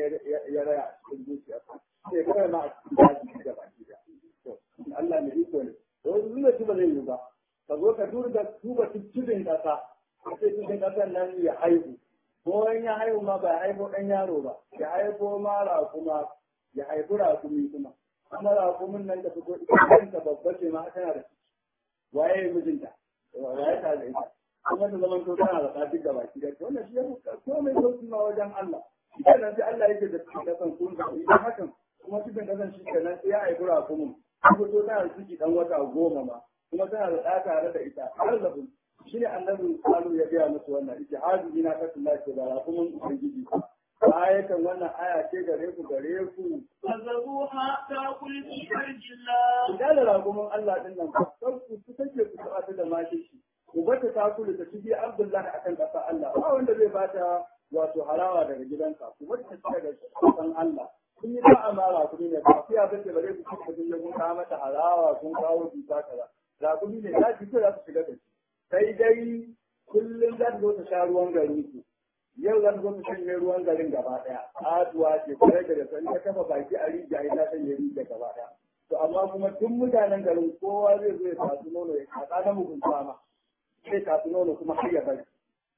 ya raya a cikin zuciyarsa sai kawai ma a cikin daji da baki da to Allah ne iko ne to zuwa ci ba zai yi ba ka zo ka duba duba cikin kasa sai cikin kasan nan ya haihu ko in ya haihu ma ba haihu dan yaro ba ya haihu ma rakuma ya haihu rakumi kuma kuma rakumin nan da fito ita kanta babba ce ma tana da ciki waye mijinta waye ta da ita kuma ta zaman to tana da tsafi da baki da wannan shi ya fuska komai sauki ma wajen Allah kenan sai Allah yake da cikin kasan kun da idan hakan kuma cikin kasan shi kenan sai ya haifi rakumin kuma to tana da ciki dan wata goma ma kuma tana da ɗa tare da ita har da shi ne annabin kalu ya gaya musu wannan ita hadi na kasu lafiya da rakumin ubangiji ayatan wannan aya ce gare ku gare ku فذروها تأكل في أرض الله ku dala ragumin Allah din nan kar ku ku take ku taɓa ta da mashi shi ku bata ta kula ta cibi Abdullahi akan ƙasa Allah ba wanda zai bata wato harawa daga gidanka ku bata ta daga ƙasan Allah kun yi ba amara ku ne ba ku ya bace bare ku kuka kun kun kawo mata harawa kun kawo duka kaza rakumi ne za ki za su shiga da shi sai dai kullum za ta zo ta sha ruwan garin ku yau zan zo mu shanye ruwan garin gaba daya atuwa ce kare da san ta kafa baki a rijiya ita shanye rijiya gaba daya to amma kuma tun mutanen garin kowa zai zo ya tasu nono ya kasa na mugunta ma sai tasu nono kuma har ya bari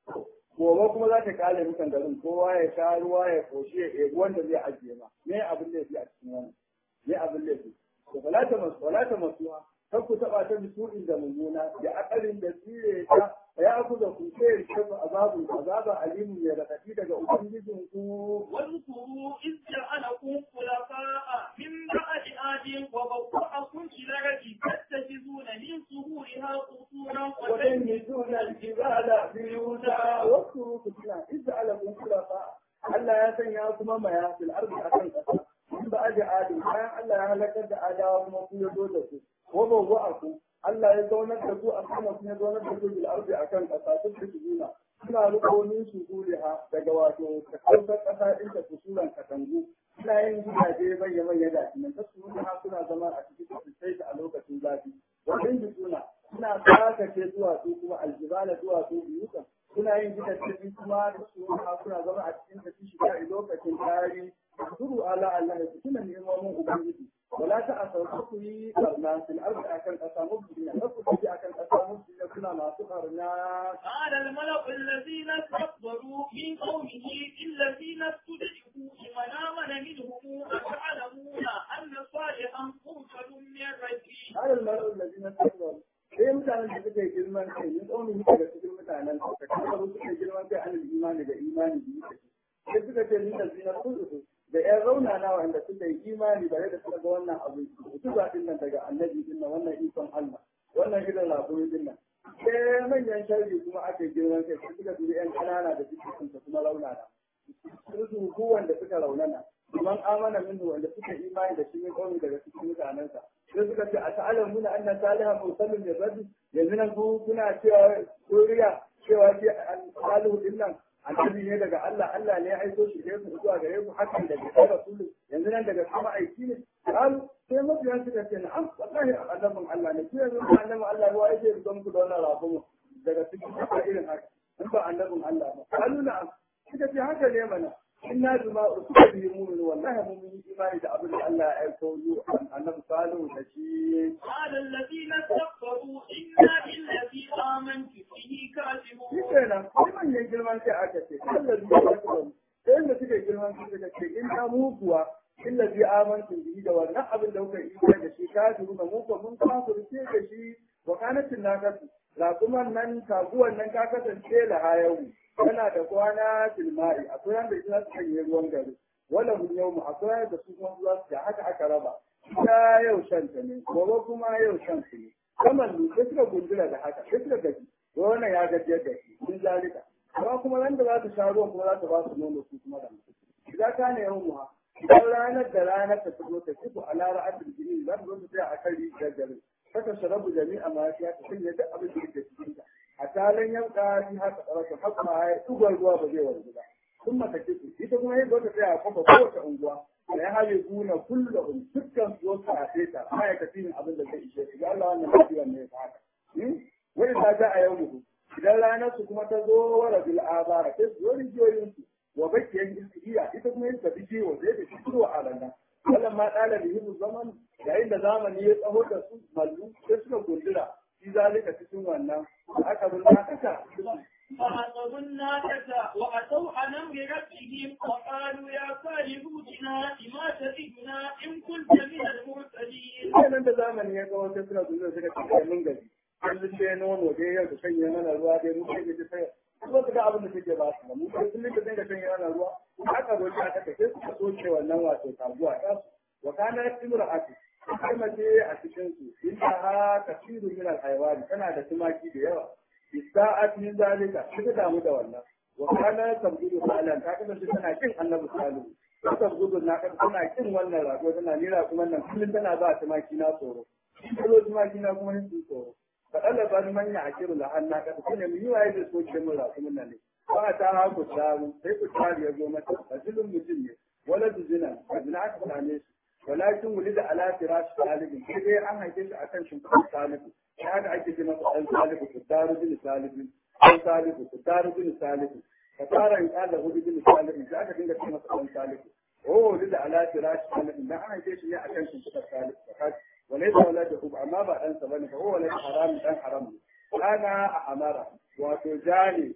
gobe kuma za ta kale mutan garin kowa ya sha ruwa ya koshi ya ebi wanda zai ajiye ma me abin da yake a cikin wannan me abin da yake to wala ta masu wala ta masuwa kar ku taba ta bisu'in da mummuna da akalin da tsire ta ya ku da ku sai shafa azabu azaba alimun ya radadi daga ubangijin ku واذكروا إذ جعلكم خلفاء من بعد عاد وبوأكم في الأرض تتخذون من سهولها قصورا وتنهزون الجبال بيوتا واذكروا كتلا إذ جعلكم خلفاء Allah ya sanya kuma maya fil ardi akan kasa in ba aje adi bayan Allah ya halakar da adawa kuma ku ya zo da ku wa bawwa ku Allah ya zaunar da ku a sama kuma ya zaunar da ku bil ardi akan kasa duk da juna suna rukonin su ha daga wato kasar kasa din da kusuran katangu suna yin gidaje manya manya da nan ta su ha suna zama a cikin su sai a lokacin zafi wannan juna suna tsakace zuwa su kuma aljibala zuwa su biyukan suna yin gidaje kuma da su ha suna zama a cikin su shiga a lokacin tari zuru ala Allah ya tuna neman ubangiji wala ta asauka ku yi barna fil ardi akan kasa mubina ka ku ji akan kasa mubina kuna masu barna قال الملأ الذين استكبروا من قومه الذين استضعفوا لمن آمن منهم أتعلمون أن صالحا مرسل من ربه قال الملأ الذين استكبروا sai mutanen da suka yi girman kai yin tsaunin daga cikin mutanen da kafaru suka yi girman kai an imani da imani biyu sai suka ce ni da zinar kudu da ƴan raunana wanda suka yi imani bare da suka ga wannan abu su ba din nan daga annabi din nan wannan ikon Allah wannan irin laburi din nan sai manyan sharri kuma aka yi girman kai sai suka dubi ƴan ƙanana da suke kunta kuma raunana su ku wanda suka raunana man amana minhu wanda suka imani da shi ne kawai daga cikin mutanensa sai suka ce a ta'alam muna anna salihan mursalun min rabbi yanzu nan ku kuna cewa kuriya cewa shi salihu din nan annabi ne daga Allah Allah ne ya aiko shi ne ku zuwa gare ku hakan daga kai rasulu yanzu nan daga sama aiki ne qalu sai mabiyan suka ce na'am wallahi annabin Allah ne ku yanzu annabin Allah ruwa yake don ku da wannan rabu daga cikin irin haka in ba annabin Allah ba qalu na'am suka ce haka ne mana inna bima ursila bihi mu'min wallahi mun yi imani da abin da Allah ya aiko yu annabi salihu da shi قال الذين استكبروا إنا بالذي آمنت به كاذبون shi kenan sai manyan girman kai aka ce Allah zai ya kawo sai da suke girman kai suka ce in ta mu kuwa illa bi amantu bihi da wannan abin da kuka yi da shi kafiru da mu ko mun kafirce da shi wa kanatin nakasu raƙuman nan taguwan nan ta kasance da hayawu tana da kwana filmai akwai wanda ita za su sanya ruwan gari wala mun yau mu akwai wanda su kuma za su haka aka raba ita yau shan ta ne gobe kuma yau shan su ne kamar lu sai suka gundura da haka sai suka gaji wannan ya gajiyar da shi sun zalika amma kuma nan da za su sha ruwan kuma za su ba su nono su kuma da mutum idan ka ne yau muha idan ranar da ranar ta fito ta fito a lara asir jini za ta zo ta tsaya a kan rijiyar garin saka sharabu jami'a ma ya ta sanya duk abin da yake cikin ta a talan yanka shi haka tsarasa haka ma ya tsugar ruwa ba zai wanzu ba sun mata kisu ita kuma yadda wata tsaya a kuma kowace unguwa da ya hali guna kullum dukkan su wasu a feta ma'aikacin abin da zai ishe su ga Allah wannan lafiyar ne ya haka wani ta ta a yau mutu idan ranar su kuma ta zo wa rabil abara sai su zo rijiyoyin su wa bakiyan istihiya ita kuma yin tafi kiwo sai ta fito a ranar wannan ma ɗala da hibu zaman yayin da zamani ya tsaho da su mallu sai suka gundura shi zalika cikin wannan da aka bin haka فعقروا الناقة وأتوا عن أمر ربهم وقالوا يا صالح ائتنا بما تئدنا إن كنت من المرسلين. sai nan da zamani ya tsaho sai suna gundura suka ce kai mun gaji kullum dai nono dai yau da sanya mana ruwa dai mu kai da sai kuma su ga abin da suke ba su mu kai kullum da dinga sanya mana ruwa aka roki aka ce sai suka soke wannan wato taguwa ta su wa kana imra'atu sai mace a cikin su inda ha kasiru min al-haywani tana da tumaki da yawa bisa'at min zalika suka damu da wannan wa kana tabdudu salan ta kasance tana kin annabi salihu ta tabdudu na kan tana kin wannan rago tana nira kuma nan kullum tana ba tumaki na tsoro kullum tumaki na kuma hin tsoro faɗaɗa ba manya a kiru da hannu ka su ne yi waye da so ke mun rasu mun nan ne ba ta ha ku taru sai ku taru ya zo mata rajulun mutum ne wala zina ba zina aka same shi walakin wuli da ala firash talibin sai dai an haife shi akan shimfiɗar talibu sai haka ake ce masa ɗan talibu ku taru bin talibin ɗan talibu ku taru bin talibu ka tara in ƙala hudu bin talibin sai aka dinga ce masa ɗan talibu oh wuli da ala firash talibin dan an haife shi ne akan shimfiɗar talibu وليس ولده أما بعد أن سبني فهو ولد حرام أن حرام أنا أمارة وتجاني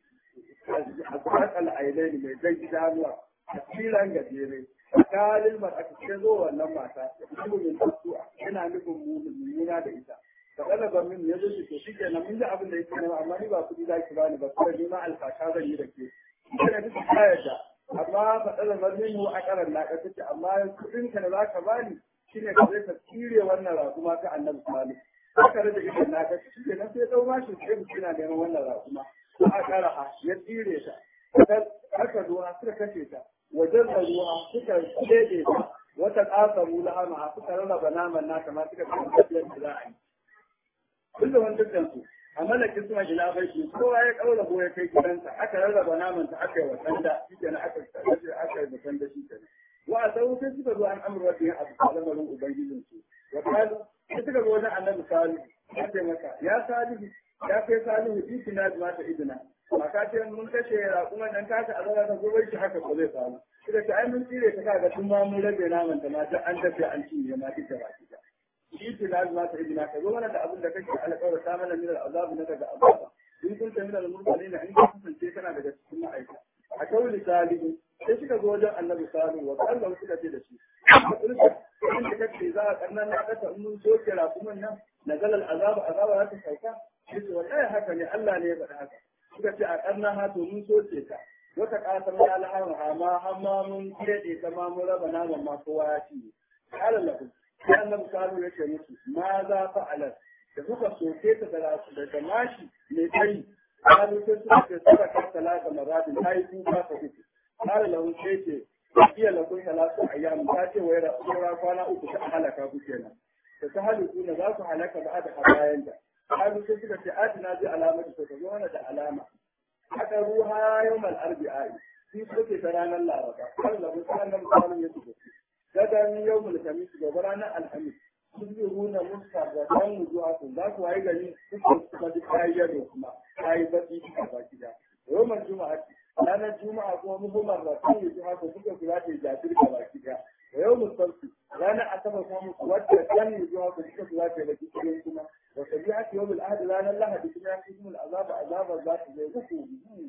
أزواج العينين من زي جانوا كثيرا كثيرا قال المرأة تشزو ولما يقول من تسوء هنا نكون مؤمنين بإذا فقال من يجوز تشيك أنا من ذا أبن ليس أنا أماني بأخذ ذلك باني بس لما الفاشا ذي يركي أنا بس حاجة amma faɗaɗa marmin wa a ƙarar na ƙasashe amma kuɗin ka da za ka bani shine ka zai ka tsire wannan rakuma ta annabi salih aka rage idan na ka shi kenan sai dau mashi sai mutum yana neman wannan rakuma ko a kara ya tsire ta aka zo suka kashe ta wajen da ruwa suka dede ta wata qasamu lahama suka rarraba naman naka ma suka ce tafiyar da za a yi kullum dukkan su a malakin suna ila bashi kowa ya kaura ko ya kai gidansa aka rarraba naman ta aka yi wa da shi kenan aka tsaye aka yi da da shi kenan wa a sau sai suka zo an amurwa da yin abu lamarin ubangijin su wa kalu sai suka zo wajen annabi salihu ya ce maka ya salihu ya kai salihu ikina da mata idina ba ka ce mun kashe raƙuman nan kasa a zama ta gobe shi haka ko zai faru suka ce ai mun tsire ta kaga tun ma mun rage naman ta ma duk an dafe an cinye ma duk da baki da shi ce na zama ta idina ka zo mana da abin da kake alƙawar ta mana min al'azabu na daga azaba in kun ta min al-mursalin in ka kasance kana daga cikin ma'aikata a kawai salihu sai suka zo wajen annabi salihu wa Allah suka ce da shi inda kake za a karnan na kasa in mun soke raƙuman nan nazal al-azaba azaba za ta sauka yace wallahi haka ne Allah ne ya faɗa haka suka ce a karnan ha to mun soke ta wata kasar ya alhamha ma hamma mun kede ta ma mun raba naman ma kowa ya ci qala lahu sai annabi salihu ya ce musu ma za fa'alat da suka soke ta da da mashi mai kai قالوا تسرق سرقة ثلاث مرات هاي كوكا فوكي قال لهم شيء هي لكم ثلاث أيام تاتي ويرى أخرى فانا أكو تأهلك أبو كينا فتهلكون ذاك هلك بعد حبايا قالوا تسرق آتنا دي علامة فتزونا دي علامة حكروها يوم الأربعاء في سوك ترانا الله ربا قال لهم سألنا مقالوا يسوك غدا يوم الخميس وبرانا الخميس tusbihuna musfarratan wujuhakum za ku wayi gari kuka kuma duk kayyar da kuma kayi baki a baki da yawmal juma'a ranar juma'a kuma muhimmar ratan wujuhakum kuka kula da jabir a baki da yawmul sabti ranar asabar kuma muku wadda kan wujuhakum kuka kula da baki cikin kuma wa tabi'at yawmul ahad ranar lahadi kuma ya kuma azaba azaba za ta zai uku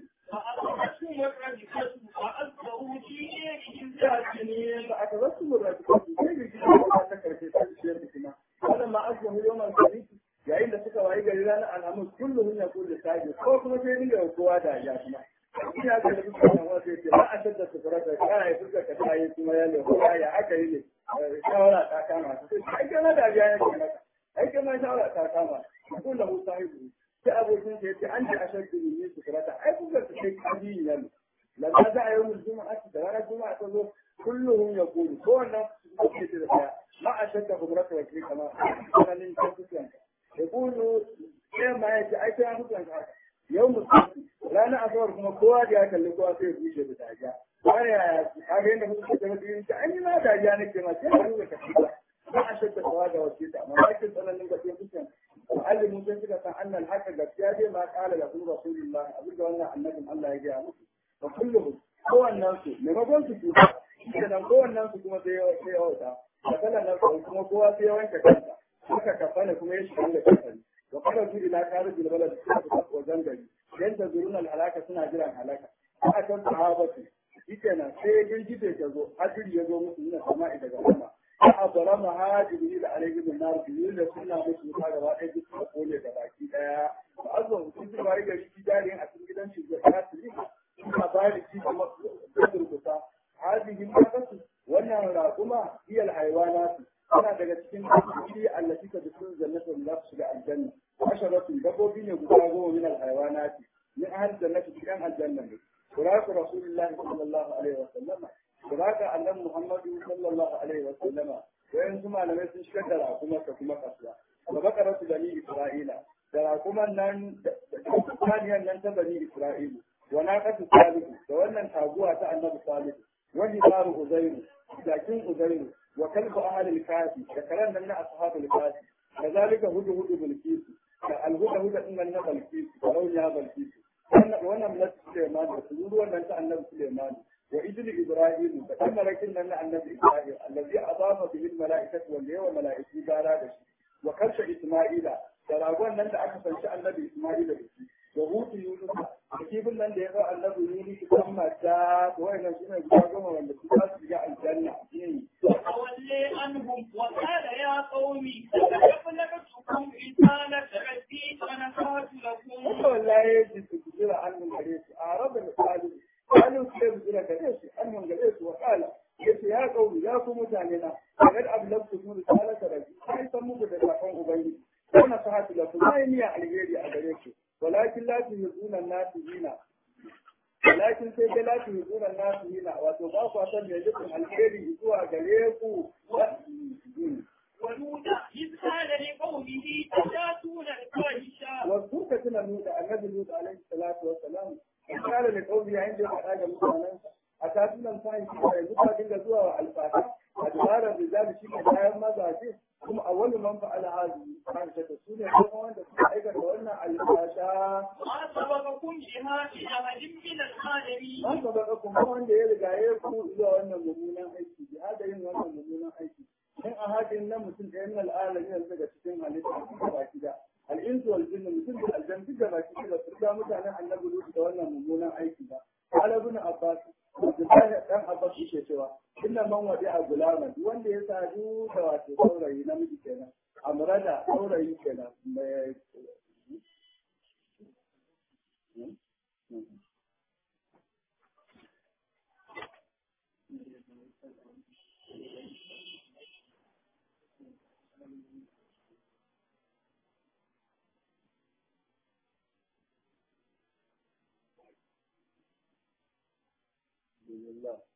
فأخذتهم الرجفة فأصبحوا في ديرهم جاثمين فأخذتهم الرجفة sai da shi ba ta karfe ta ciyar da kuma wannan ma asbahu yawmal khamis yayin da suka wayi gari ranar alhamis kullum ya kullu sabi ko kuma sai dinga kowa da ya kuma ina ga da suka nan wasu yace ba a tadda su fara da kana ya fuska ka tayi kuma ya le ko ya aka yi ne shawara ta kama su sai ai kana da biya ne kana ai kana shawara ta kama kullu sahibi sai abokin sa yace an ji ashaddu min su fara ai fuska ka sai kaji ne lamma za a yi mun juma'a da ranar juma'a ta zo kullum ya kulu ko wannan ake ce da daya ma a shakka hukumar wa ke kama tsananin kan kusuranka ya kulu sai ma ya ce ai sai an kusuranka yau musulmi ranar asabar kuma kowa da ya kalli kowa sai ya bushe da dariya wani ya kaga yadda kuka ce masu yin ta an yi ma dariya nake ma sai ka nuna ka ba ma a shakka kowa da wace ta amma bakin tsananin gaske kusuranka alimin sun suka san annal haka gaskiya dai ma kala da kuma rasulullah abin da wannan annabin Allah ya gaya musu fa kullum kowannen su maimakon su tuba da nan kowannen su kuma sai ya wauta da kalan nan kuma kowa sai ya wanke kansa suka kafana kuma ya shiga da kafani wa kana su ila karu bil balad suka wajen gari dan da zurun al halaka suna jiran halaka a kan sahabatu shikenan sai girgije ta zo hadiri ya zo musu ina sama'i daga sama a abara mahajiri da alaihi bin nar biyu da suna musu ta gaba ɗaya duk suka kone da baki ɗaya ba azan sun ji bari gari shi jarin a cikin gidan shi da ta su suna bari shi da durkusa هذه الناقة وانا راقما هي الحيوانات أنا daga cikin dabbobi allati ta dukkan jannatu la shiga aljanna asharatu dabbobi ne guda goma min alhayawanat min ahli jannati cikin aljanna ne quratu rasulullahi sallallahu alaihi wa sallama qurata annabi muhammadu sallallahu alaihi wa sallama wayan su malamai sun shigar da raƙuma ka kuma kasuwa wa bakaratu bani isra'ila da raƙuman nan da saniyan nan ta bani isra'ilu wa naqatu salihu da wannan taguwa ta annabi salihu وجدار أزير لكن أزير وكلب أهل الكافي ذكرنا لنا أصحاب الكافي كذلك هدى هدى بالكيس الهدى هدى إن النبى الكيس ولو نهب الكيس وانا من سليمان وسجود وانا انت النبي سليمان وإذن إبراهيم فكما لكن أن النبي إبراهيم الذي أضاف به الملائكة والليه وملائكة دارا وكرش إسماعيل تراغون أنت أكثر شأن النبي إسماعيل بشي وهوت يونس kifin nan da ya zo annabi yuni su kan mata wayannan su ne guda goma wanda su za su shiga aljanna وتولي عنهم وقال يا قوم أبلغتكم رسالة ربي ونصحت لكم wanda wallahi ya ji su jira annun gare su a rabu da salu salu su ya jira gare su annun gare su wa kala yace ya kauli ya ku mutane na kad ablagtu kun risalata rabbi sai san muku da sakon ubangiji ko na sahatu lakum sai niyya alheri a gare ku ولكن لا تهزون الناس هنا ولكن sai dai la tuhzuna nasu muridina wato ba ku san me nufin alheri zuwa gare ku ولوط إذ قال لقومه أتاتون الفاحشة wasu ka tuna nuna annabi Lut alaihi salatu wa salam in kare da kauli yayin da ya faɗa ga mutanensa a tatunan fahimci da yanzu ka dinga zuwa wa alfata a dabarar da za shi ne bayan mazaje kuma a wani man fa'ala hadi fahimta da su ne kuma wanda suka aikata wannan alfasha ما سبقكم بها في أحد من العالمين an gaba kuma wanda ya riga ya ku zuwa wannan mummunan aiki jihada yin wannan mummunan aiki in a hadin nan mutum ɗaya min al'alami yanzu daga cikin halitta da baki da al'insu wal jinnu mutum da aljan duk da baki da su ga mutanen annabi Lut da wannan mummunan aiki ba qala ibn abbas Abdullahi dan Abbas yake cewa inna man wadi a gulama duk wanda ya sadu da wato saurayi namiji kenan amrada saurayi kenan mai Alhamdulillah.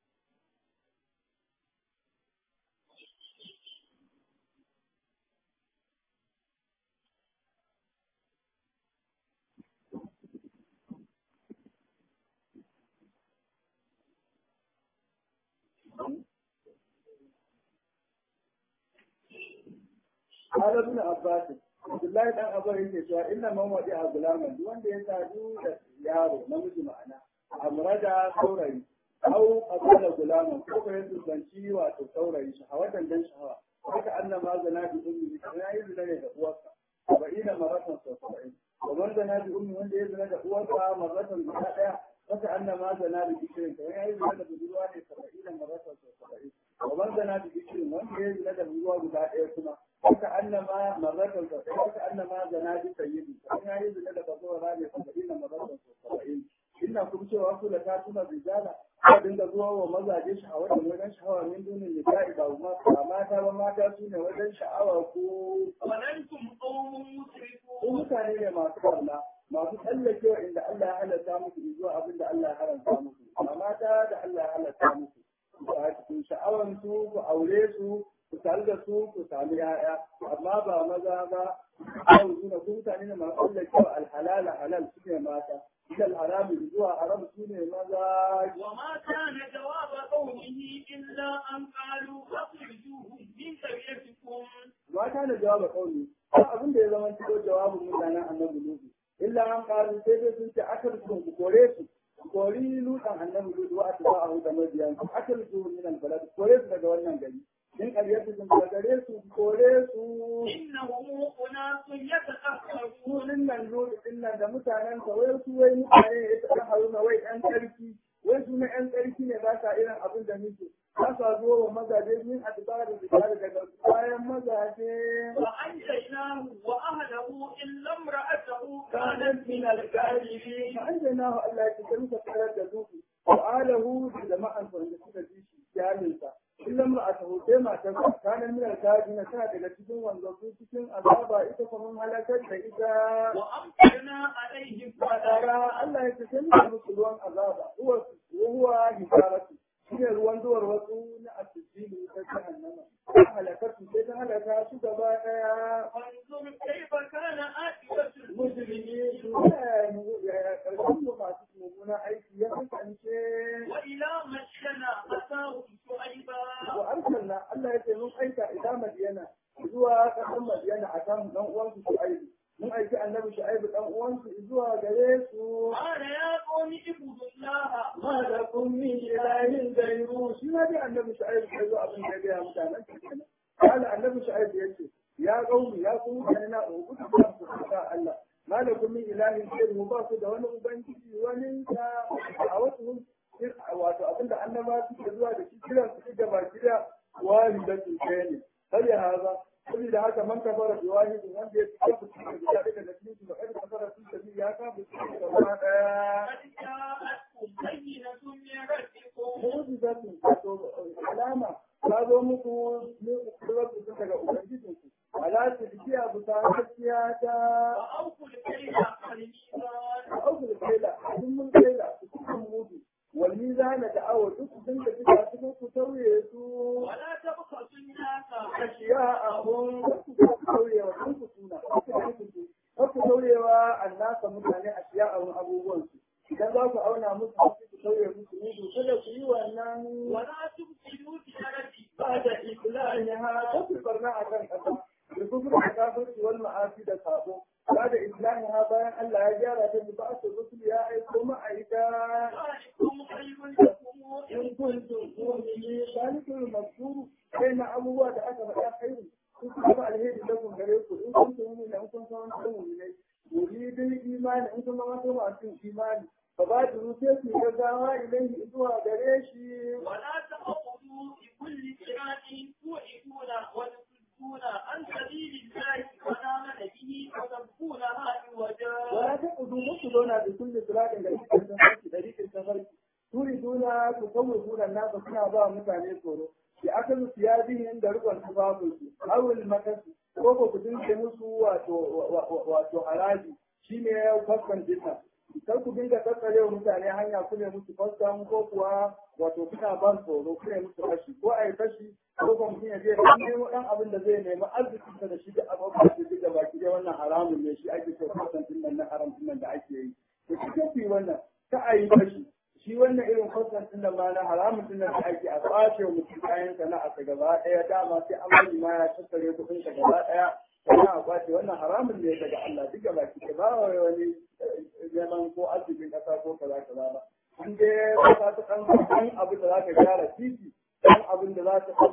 قال ابن عباس عبد الله بن عباس yake cewa inna man wadi a gulaman duk wanda ya sadu da yaro namiji ma'ana amrada saurayi au asala gulaman ko ko ya tsanci wato saurayi shi hawatan dan shahawa haka annama zana bi ummi kana yi zina ne da uwarsa saba'ina maratan sau saba'in wa man zana bi ummi wanda ya zina da uwarsa maratan guda daya haka annama zana bi bishirin kana ya yi zina da budurwa ne saba'ina maratan sau saba'in wa man zana bi bishirin wanda ya zina da budurwa guda daya kuma haka annama maratan sau saba'in haka annama zana bi sayyidi kana ya yi zina da bazawara ne saba'ina maratan sau saba'in ina kuma cewa su da ta tuna rijala ka dinga zuwa wa mazaje sha'awa da wajen sha'awa min dunin nisa'i ba ma ba mata ba mata su ne wajen sha'awa ko ولنتم قوم ko مسرفون mutane ne masu barna masu tsallakewa inda Allah ya halatta musu zuwa abin da Allah ya haramta musu ba mata da Allah ya halatta musu ba ku sha'awan su ku aure su ku tare da su ku sami ya'ya amma ba maza ba kawai suna ku mutane ne masu tsallakewa alhalala halal su ne mata ila alharami zuwa haram su ne maza وما كان جواب قومه إلا أن قالوا أخرجوهم من قريتكم mata da jawaba kauli ba abin da ya zama cikin jawabin mutanen annabi lutu illa an karu sai dai sun ce akal su ku kore su ku kori lutan annabi lutu wa ta ba'ahu da mabiyan su akal su min al balad ku kore su daga wannan gari in ƙaryatu sun daga gare su ku kore su إنهم أناس يتأخرون sunin nan lutu din nan da mutanen sa wai su wai mutane ne ya taɓa haruna wai ɗan tsarki wai su na ɗan tsarki ne ba sa irin abin da muke ba sa zuwa wa mazaje min adbar da zikari daga bayan mazaje وأنجيناه وأهله إلا امرأته كانت من الكاذبين فأنجيناه الله يتكلم تكرر جزوه وآله جماعة فإن سنة جيشي جاملة إلا امرأته كما تبع كان من الكاذبين سنة لتكون وانزلتو تكون أذابا إذا فمن هلكت فإذا وأمطرنا عليهم فترى الله يتكلم بسلوان أذابا هو وهو هجارته shine ruwan zuwar wasu na asibili ta jahannama ta halakatu sai ta halaka su gaba daya فانظر كيف كان عاقبة musulmi su ya karshen mu masu mummuna aiki ya kasance وإلى مدينة أتاهم شعيبا wa arsalna Allah ya ce mun aika ila Madiyana zuwa kasan Madiyana a kan dan uwansu Shu'aibu mun aiki annabi Shu'aibu dan uwansu zuwa gare su قال يا قوم اعبدوا الله ma da kun min ilahin gairu shi ma dai annabi Shu'aibu ya zo abin da ya mutanen kenan kala annabi Shu'aibu ya ce ya qaumi ya ku mutane na ubudu da ku ta Allah ma da kun min ilahin gairu ba su da wani ubangiji wani ta a wasu wato abinda annaba suke zuwa da shi kiran su da baki da wahidatul kayni sai ya haza saboda haka man kafara bi wahidin wanda ya fita ku cikin gida daga da cikin ba kai kafara sun tafi ya ka bu cikin gaba daya قد جاءتكم بينة من ربكم mu'jizatun wato alama ta zo muku ne ku sun daga ubangijinku ala ta dikiya bu ta gaskiya ta وأوفوا الكيل والميزان aukul kaila sun mun kaila su cikin mudu wal mizana da awo duk sun da suka su ku tauye su ولا تبخسوا الناس ashiya ahun ku tauye wa kun ku suna ku tauye wa annasa mutane ashiya ahun abubuwan su idan za ku auna musu ku tauye musu mudu kada ku yi wannan ولا تفسدوا في الأرض بعد إصلاحها تكبر مع كان أسا الكفر الكافر والمعاصي ده صابو بعد إصلاحها بيان الله يجارة ببعث الرسل يا أيكم أيكا ذلكم خير لكم إن كنتم مؤمنين ذلك المذكور بين أبوات أكبر يا خير كتب عليه لكم غيركم إن كنتم مؤمنين إن كنتم مؤمنين يريد الإيمان إن كنتم مؤمنين إيمان فبادروا سيسي جزاها إليه إذوها غريشي ولا تقعدوا بكل صراط توعدون وتصدون عن سبيل الله وآمن به وتبغونها عوجا ولا تقعدوا مقصدون بكل صراط طريق السفر طريق السفر تريدون تصوفون الناس كنا با mutane tsoro bi akalu siyabihim da rukun tufafinsu awul makas ko ko kudin ke musu wato wato haraji shine faskan dinka kar ku dinga tattare wa mutane hanya ku ne musu faskan ko kuwa wato kuna ban tsoro ku ne musu fashi ko ai fashi ko kuma mutum ya je ya nemo dan abin da zai nemi arzikin da shi da abubuwa da duk da baki dai wannan haramun ne shi ake so faskan din nan na haram din nan da ake yi to kike ku yi wannan ta ayi fashi shi wannan irin faskan din nan ma na haramun din nan da ake a kwace wa mutum kayan sana'a ta gaba ɗaya dama sai an bari ma ya tattare kuɗin ka gaba ɗaya sannan a kwace wannan haramun ne daga Allah duk da baki ɗaya ba wani neman ko arzikin ƙasa ko kaza kaza ba in dai ka ta kan kan abin da za ka gyara titi kan abin da za ta kan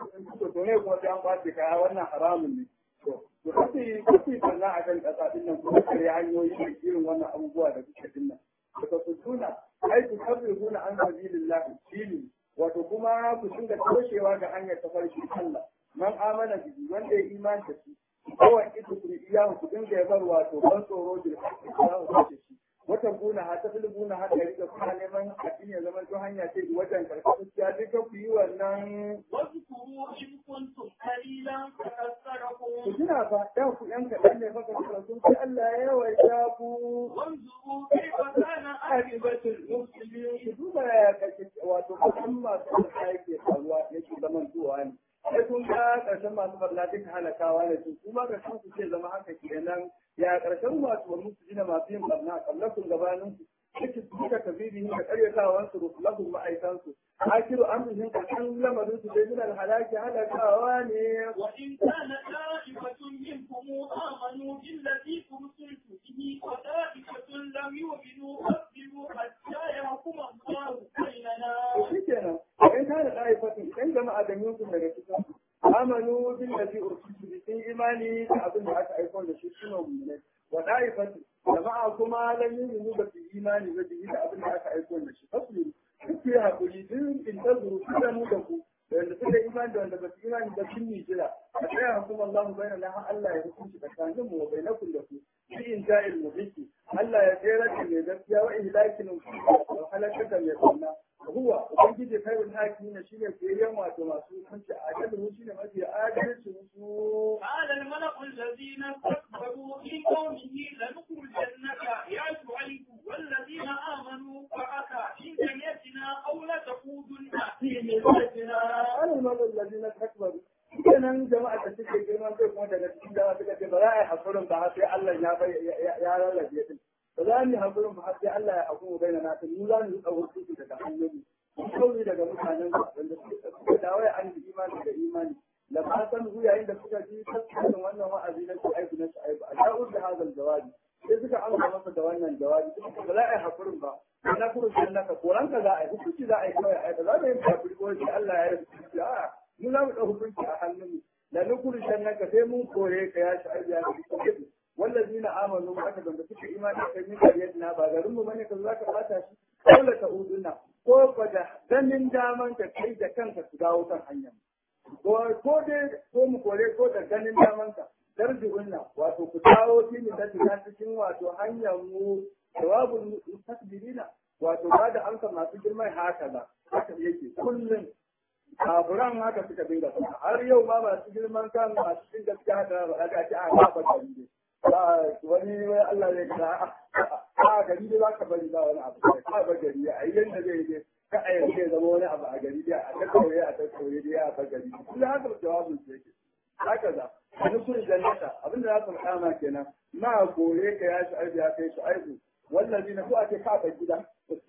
to to ne kuma sai an kwace kaya wannan haramun ne to to kace kace sannan a kan ƙasa din nan kuma kare hanyoyi da irin wannan abubuwa da kuke din nan daga su suna ai ku tabbuna an sabilillah shine wato kuma ku dinga toshewa ga hanyar tafarki Allah man amana bihi wanda ya imani da shi kawai ita ku iya ku dinga ya bar wato ban tsoro da za ku kace shi wata guna ha ta filibuna ha da riga kuma neman addini ya zama to hanya ce da wajen karkashin ya duka ku yi wannan واذكروا إن كنتم قليلا ku فكثركم tuna fa da ku yan kaɗan ne fa kasar sun sai Allah ya yawaita ku وانظروا كيف كان عاقبة المفسدين ku duba ya kashe wato kusan masu da yake faruwa yake zaman zuwa ne sai kun ga ƙarshen masu barna duka halakawa ne su kuma ƙarshen su ce zama haka kenan ya ƙarshen masu wani su jina masu yin barna kallakun gabanin su suke su duka tabibihin da ƙaryatawa su rusulahun ma'aikansu akiru amrihin ƙarshen lamarin su dai minal halaki halakawa ne وإن كان طائفة منكم آمنوا بالذي أرسلت به وطائفة لم يؤمنوا فاصبروا حتى يحكم الله بيننا shi kenan in kana ɗaifatin idan jama'a da yankun daga cikin amanu bin da fi ursutu bi sun imani da abin da aka aiko da shi suna mummune wa ɗaifatin jama'a kuma lan yi mu ba su imani ba da abin da aka aiko da shi fasli duk ya haƙuri duk in ta zuru su da mu da ku da wanda suka imani da wanda ba su imani ba sun yi jira a tsaya hukumar Allah mu bayyana har Allah ya hukunci tsakanin mu wa bainakum da ku fi in ja'il mubiki Allah ya tsere da mai gaskiya wa ihlakin wa halakar da mai sunna huwa ubangiji khairul hakimin shine koyayyen wato masu hukunci adalci shine mafi adalci su قال الملأ الذين استكبروا من قومه لنخرجنك يا شعيب والذين آمنوا معك من قريتنا أو لتعودن في ملتنا ana malar lalina takbaru kenan jama'a da suke girman kai kuma daga cikin jama'a suka ce ba za a yi hakurin ba har sai Allah ya bai ya rarrabe din ba za mu yi hakurin ba har sai Allah ya hakuru bai na nasu mu za mu yi tsawon su daga hanyoyi mu kauri daga mutanen su wanda suka dawo ya an imani da imani da ba san hu yayin da suka ji tasirin wannan wa'azi na shu'aibu na shu'aibu a da'ud da hazal jawabi sai suka amsa masa da wannan jawabi suka ba za a yi hakurin ba na kuma shi naka koran ka za a yi hukunci za a yi kawai a yi ba za mu yi hakuri ko sai Allah ya yi hukunci a'a mu za mu ɗau hukunci a hannunmu da na kuma shi naka sai mun kore ka ya shu'aibu ya hukunci والذين آمنوا معك بند suka imani kai min kariyatna ba garin mu bane ka za ka bata shi dole ka uduna ko fa da ganin daman ka kai da kanka su dawo kan hanyar ko ko dai ko mu kore ko da ganin daman ka darjiunna wato ku dawo fi mu da cikin wato hanyar mu jawabul mustakbirina wato ba da amsa masu girman haka ba haka yake kullum kafuran haka suka dinga faɗa har yau ma masu girman kan masu cin gaskiya haka ba a ce a ba ba ba wani wai Allah zai kira a gari dai za ka bari ba wani abu ka ba gari a yi yanda zai je ka a yanzu ya zama wani abu a gari dai a ta kauye a ta kauye dai a ba gari kuma haka jawabin su yake haka za wani kun jannata abinda za su kama kenan ma gore ka ya shi aibu ya kai shi aibu wallazi na ko ake kafa gida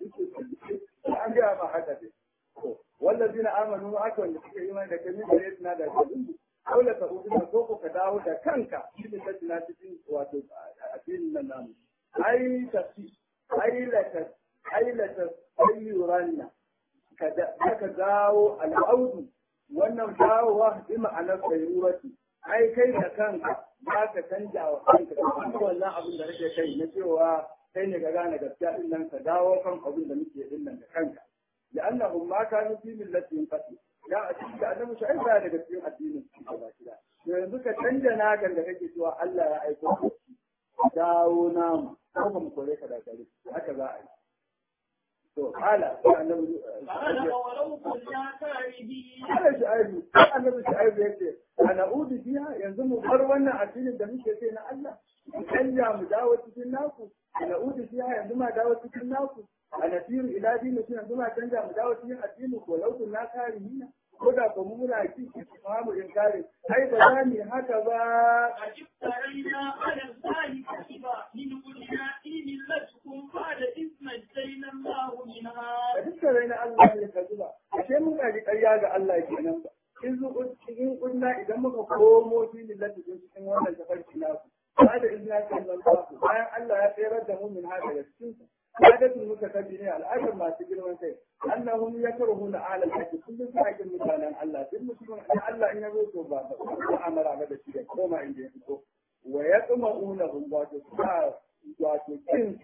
an gaya ma haka dai wallazi na amanu aka wanda suke yi mai da kai min da suna da kalin dole ka ubi ko ko ka dawo da kanka cikin tattina cikin wato addinin nan namu ai tafi ai lata ai lata ayyuranna ka dawo al'audu wannan dawowa bi ma'anar sayrurati ai kai da kanka za ka canja wa kanka da wannan abin da kake kai na cewa kai ne ka gane gaskiya din nan ka dawo kan abin da muke din nan da kanka لأنهم ما كانوا في ملة قتل لا أتيك أنا مش عارف هذا كثير الدين كذا yanzu ka canja nakan da kake cewa Allah ya aiko dawo namu ko ba mu kore ka da gari haka za a yi to hala annabi قال ولو كنا كارهين Allah shi aibu annabi shi aibu yace ana udu biya yanzu mu bar wannan addinin da muke kai na Allah mu canja mu dawo cikin naku ana udu biya yanzu ma dawo cikin naku a nasiru ila dini suna suna canja mu dawo cikin addini ko laukun na kare hina ko da ko mu muna ci ki mu in kare ai ba za mu haka ba أجبترينا على الله كذبا من قلنا إن ملتكم بعد إذ نجينا الله منها a dukkan rai na Allah ne ka zuba ashe mun kaji ƙarya ga Allah kenan ba in zu in kunna idan muka komo filin lafifin cikin wannan tafarki naku ba da izina ce nan ba bayan Allah ya tsere da mu min hada daga cikin su عادة المتكبرين الأجر ما تجرون شيء أنهم يكرهون أهل الحج كل ساعة مثلا الله في المسلمين أن الله إن يروتوا بعض وعمل على الشيء وما عندهم ويطمئونهم واتو واتو كن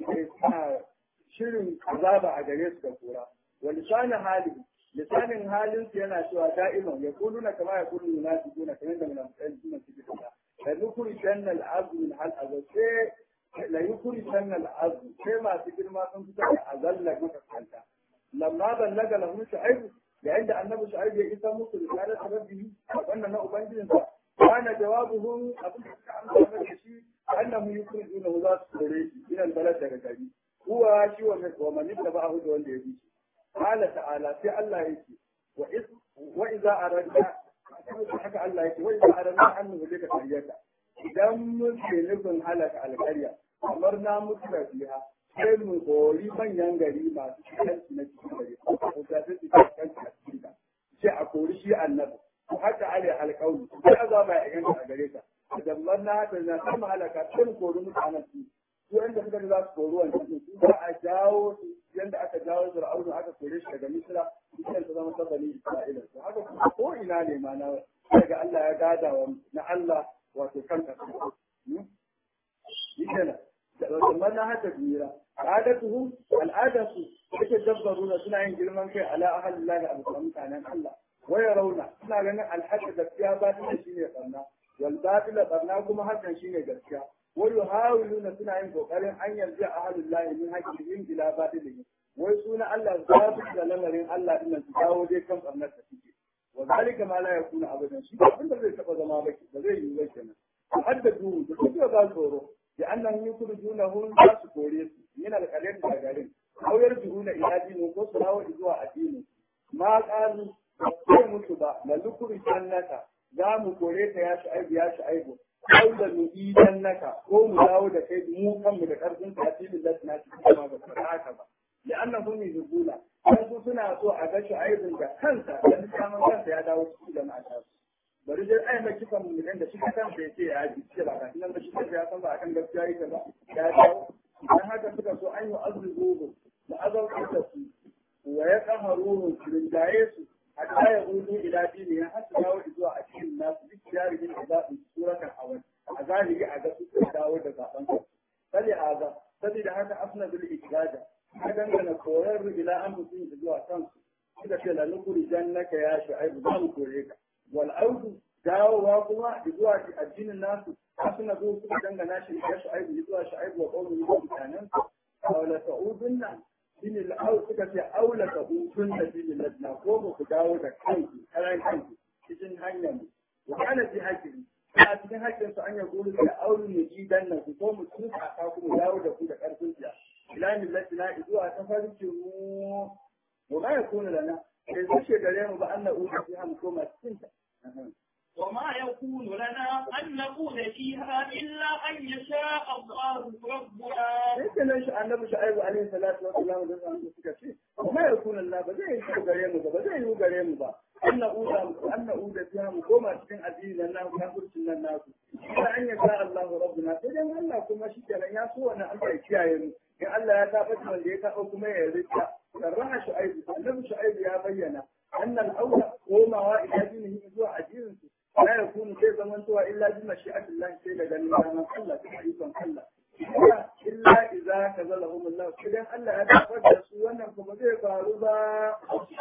shirin azaba a gare su da kura wa lisanin hali lisanin halin su yana cewa da'iman ya kulu na kama ya kulu munafiquna kamar da munafiqai suna cikin ta da nukuri jannal azmi min hal azab la yukuri sannan azu sai masu girma sun fita da azalla maka kanta lamma ballaga lahum shu'aib yayin da annabi shu'aib ya isa musu risalar rabbihi wannan na ubangijin sa kana jawabuhu abin da suka amsa masa shi annahu yukhrijuna za su kore shi ila balad daga gari huwa shi wa wa man ittaba'ahu da wanda ya bi qala ta'ala sai Allah yake wa iz wa idza aradna haka Allah yake wa idza aradna an nuhlika qaryata idan mun ke nufin halaka alƙarya kamar na mutu da biya sai mu kori manyan gari masu kanci na cikin gari ko da su ci kanci a cikin ta sai a kori shi annabi ko haka ale alƙawli sai azaba ya ganta a gare ta idan man na haka na sama halaka sai mu kori mutanen su su inda suka za su kori wannan su za a jawo su yanda aka jawo Fir'auna aka kore shi daga Misra Misra ta zama sabani Isra'ila to haka kuma ko ina ne ma na daga Allah ya gada wa na Allah wato kanka shi kenan kamar na haka jira al'adatuhum al'adatu yake dabbaruna suna yin girman kai ala ahalillahi a bisa mutanen Allah waya rauna suna ganin alhaji gaskiya ba ta shine barna wal batila barna kuma hakan shine gaskiya wai yuhawiluna suna yin kokarin an yarda ahalillahi min haqqihim ila batilihim wai suna Allah za su da lamarin Allah din su dawo dai kan barnar da suke wa zalika ma la yakuna abadan shi abin da zai taba zama ba ba zai yi ba kenan haddadu da kuma ba tsoro da annan yukhrijunahum za su kore su min alqalim da garin aw yarjuuna ila dinin ko su dawo zuwa addini ma qalu ko mutu ba la lukuri jannata za mu kore ta ya shi aibu ya shi aibu aw da mu idan naka ko mu dawo da kai mu kanmu da karfin tafilin da na cikin kuma ba su haka ba لأنهم يذبون أنتم سنة سوء أكش أيضا كنسا لأن كان كنسا يدعو سوء جماعة bari dai ai mai kifan mu da shi kan sai ce ya ji ce ba kan nan da shi ya san ba kan gaskiya yake ba ya dawo dan haka suka so an yi azruhu da azauki da su wa ya qaharuhu rinjaye su hatta ya hudu ila dini ya hatta dawo zuwa a cikin nasu duk jaririn da za su suratan awal a zahiri a ga su dawo da zaben su sai a ga saboda haka afna bil ikraja ka dangana koyar ila an mutum zuwa kansu suka ce la nukuri jannaka ya shu'aibu za mu kore ka wal audu dawowa kuma zuwa addinin nasu suna zo suka dangana shi ya shu'aibu zuwa shu'aibu wa qawmi da mutanen aw la ta'udunna din al aw suka ce aw la ta'udunna din ladna ko ba ku dawo da kanku karan kanku cikin hanyar mu wa kana fi hakki a cikin hakkin su an ya gulu da aulu ne ji dan nan ku ko mu tuka ka ku dawo da ku da karfin ya ila millatina zuwa tafarkin mu wa ma yakunu lana sai zuce gare mu ba an na'udu fiha mu koma cikin ta وما يكون لنا أن نقول فيها إلا أن يشاء الله ربنا sai kenan shi annabi shu'aibu alaihi salatu wa salam da zan suka ce kuma ya kuna Allah ba zai yi gare mu ba ba zai yi gare mu ba anna uda anna uda fiha mu koma cikin addini nan na kafircin nan nasu sai an ya sa Allahu rabbuna sai dan Allah kuma shi kenan ya so wannan Allah ya kiyaye mu in Allah ya tabbata wanda ya taɓa kuma ya rika sarraha shu'aibu annabi shu'aibu ya bayyana annal aula komawa ila dinihi zuwa addinin su لا يكون زي زمان سوى إلا بمشيئة الله سيلا جميعا من الله تحريفا الله إلا إذا كذلهم الله كده ألا أتفرد سوانا كما زي فاروبا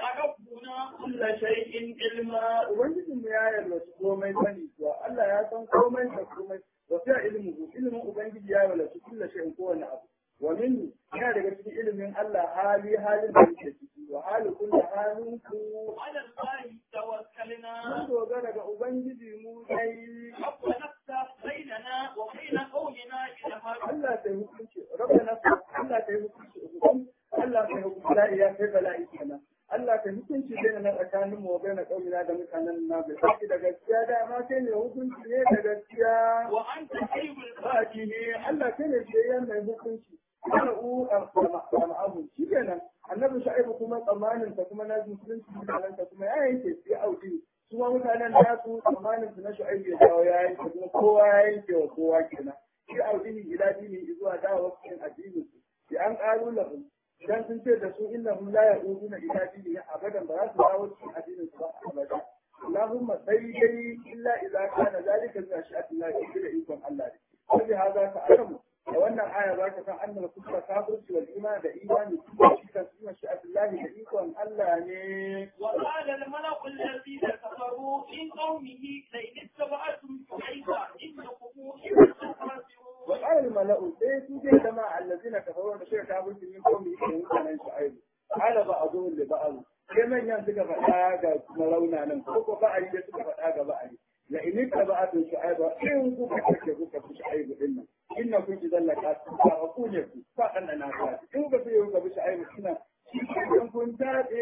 ربنا كل شيء علما ubangijin mu ya yarda su komai sani kuwa Allah ya san komai da komai wa fi ilmuhu ilmin ubangiji ya yarda su kullu shay'in kowane abu wa minni yana daga cikin ilimin Allah hali halin da yake ciki wa hali kullu halin ku على الله توكلنا mun dogara ga ubangiji mu dai ربنا افتح بيننا وبين قومنا إلها Allah ta yi hukunci rabbana Allah ta yi hukunci hukum Allah ta yi hukunci la iya kai bala'i kenan Allah ta yi hukunci bai na tsakanin mu bai na kaumina da mutanen na bai saki da gaskiya da ma kai ne hukunci ne da gaskiya وأنت خير baki ne Allah kai ne sai mai hukunci ana u ma'ahu shi kenan annabi sha'ibu kuma tsammanin ta kuma na musulunci mutanen ta kuma ya yanke sai audi su ma mutanen da su tsammanin su na sha'ibu ya dawo ya yanke kuma kowa ya yanke wa kowa kenan shi audini ila dini zuwa dawo cikin addinin su bi an qalu lahum idan sun ce da su innahum la ya'uduna ila dini abadan ba za su dawo cikin addinin su ba abada اللهم سيدي إلا إذا كان ذلك من أشياء الله إلى إيمان الله وبهذا تعلم لو أن الآية ذاك فأن الكفر كافر والإيمان بإيمان كل شيء في مشيئة الله بإيمان الله ne وقال الملأ الذين كفروا من قومه لئن اتبعتم شعيبا إنكم إذا لخاسرون وقال الملأ سيسوا جي جماعة الذين كفروا بشيء كافر من قومه كان شعيب قال بعضهم لبعض sai manyan suka faɗa ga marauna nan ko ko ba'ari da suka faɗa ga ba'ari la in ka ba atun shu'aiba in ku ka kake ku ka shu'aibu din nan inna kun ji zallaka ba ku ne ku fa dan na ka in ba sai ku bi shu'aibu kina in kun tabe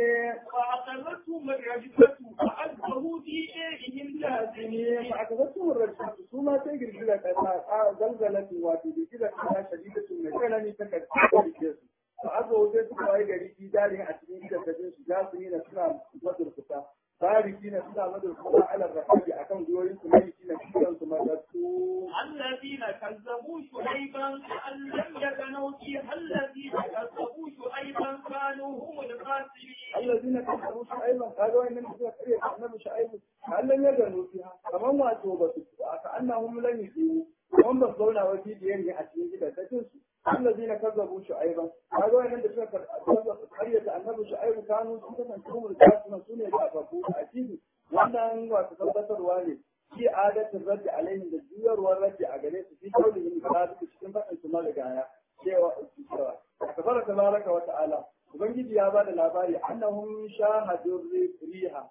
فأخذتهم الرجفة فأصبحوا في ديرهم ne جاثمين fa aka zasu murrashi su ma sai girgiza ta ta zalzalatin wato girgiza ta shadidatun mai tsanani ta karfi su to aka wuce suka waye gari fi dare a cikin gidajen su za su yi na suna madurkuta tariki na suna madurkuta ala rahabi akan goyoyin su mai na kiran su madattu الذين كذبوا شعيبا كأن لم يكنوا فيها الذين كذبوا شعيبا كانوا هم الخاسرين الذين كفروا شعيبا قالوا ان النبي كريه النبي شعيب هل لم يغنوا فيها كمان واتو بس كانهم لم يجيبوا هم بس zauna wa bidiyar ne a cikin gidajen su الذين كذبوا شعيبا قالوا ان النبي كريه النبي شعيب كانوا سنة هم الكافرون سنة يعرفوا اكيد wannan wasu tabbatarwa ne fi adatin raddi alaihim da juyarwar raddi a gare su fi kaulihim da cikin faɗin su marigaya cewa cewa akbar tabaraka wa ta'ala ubangiji ya bada labari annahum shahadu riha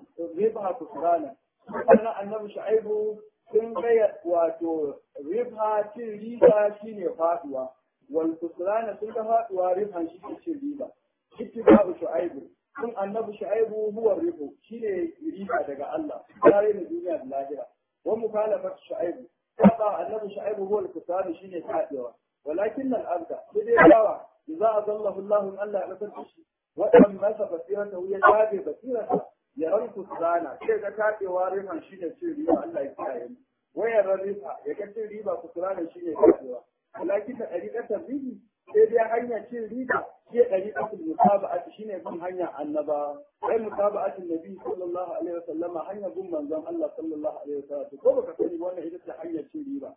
riha kusrana sannan annabi shu'aibu sun gaya wato riha cin riba shine faduwa wal kusrana sun ga faduwa riha shi ke cin riba ittibabu shu'aibu sun annabi shu'aibu huwa rihu shine riba daga Allah tare da duniya da lahira wa mukhalafat shu'aibu saba annabi shu'aibu huwa al-kusrana shine faduwa ولكن الأبد بدي دعوة إذا أضله الله أن لا يبتل شيء وأن مسا بصيرته هي جابي بصيرته يرى الكسرانة كيف كاتي وارفا شيء يصير ريبا الله يكاين ويرى الرفا يكتي ريبا كسرانة شيء يكاتيوا ولكن طريقة الريبي sai dai hanya cin riba ke ɗari ɗakin mutaba'at shi ne bin hanya annaba sai mutaba'atin nabi sallallahu alaihi wasallam hanya bin manzon Allah sallallahu alaihi wasallam ko baka sani wannan ita ce hanyar cin riba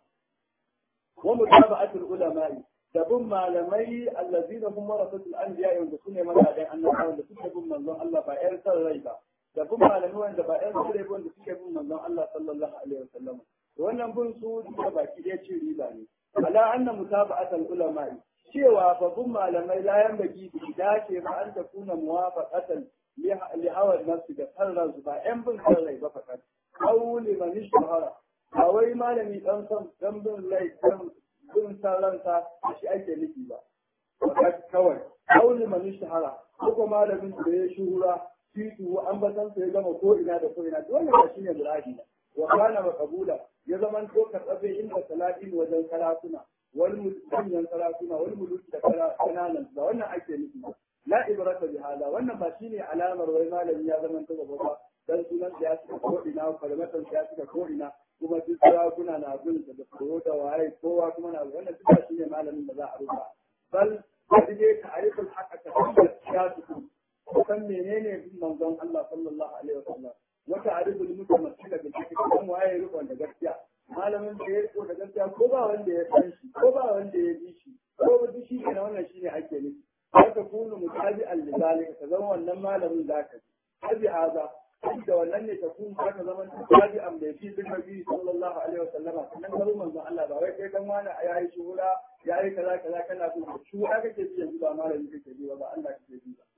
ومتابعة العلماء تبم malamai الذين هم ورثة الأنبياء wanda sune magadan annabawa wanda suke bin manzon Allah ba ƴan san rai ba da bin malamai wanda ba ƴan san rai ba wanda suke bin manzon Allah sallallahu alaihi wasallam wannan bin su duka baki ɗaya ce riba ne ala anna mutaba'atul ulama cewa fa bin malamai la yanbaghi bi dace ba an takuna muwafaqatan li hawa nafsi da san ransu ba ƴan bin san rai ba fakat qawli man ishtahara ba wai malami dan san dan bin lai dan bin san ransa da shi ake nufi ba kawai kauli man shahara ko malamin da ya shuhura titu an batan sai gama ko ina da ko ina dole ba shine muradi wa kana maqbula ya zaman to karɓe inda salatin wajen salatuna wal mulkiyan salatuna wal mulki da kananan da wannan ake nufi la ibrata bi hada wannan ba shine alamar wai malami ya zaman to gaba ba dan sunan ya suka ko ina farmatan ya suka ko ina kuma duk sarakuna na bin da tsoro da waye kowa kuma na wannan duk shine malamin da za a ruba bal sai dai ta'riful haqqa ta ya su san menene bin manzon Allah sallallahu alaihi wasallam wata arifin mutamassila da take kan waye rikon da gaskiya malamin da ya riko da gaskiya ko ba wanda ya san shi ko ba wanda ya bi shi ko ba duk shi ne wannan shine ake nufi haka kunu mutabi'an lidalika ka zama wannan malamin zaka abi haza da wannan ne ta kun ka zama mutabi'an bai fi bin nabi sallallahu alaihi wasallama sannan garin manzon Allah ba wai kai dan wani yayi shuhura yayi kaza kaza kana bin shuhura kake bi yanzu ba malami kake bi ba Allah kake bi ba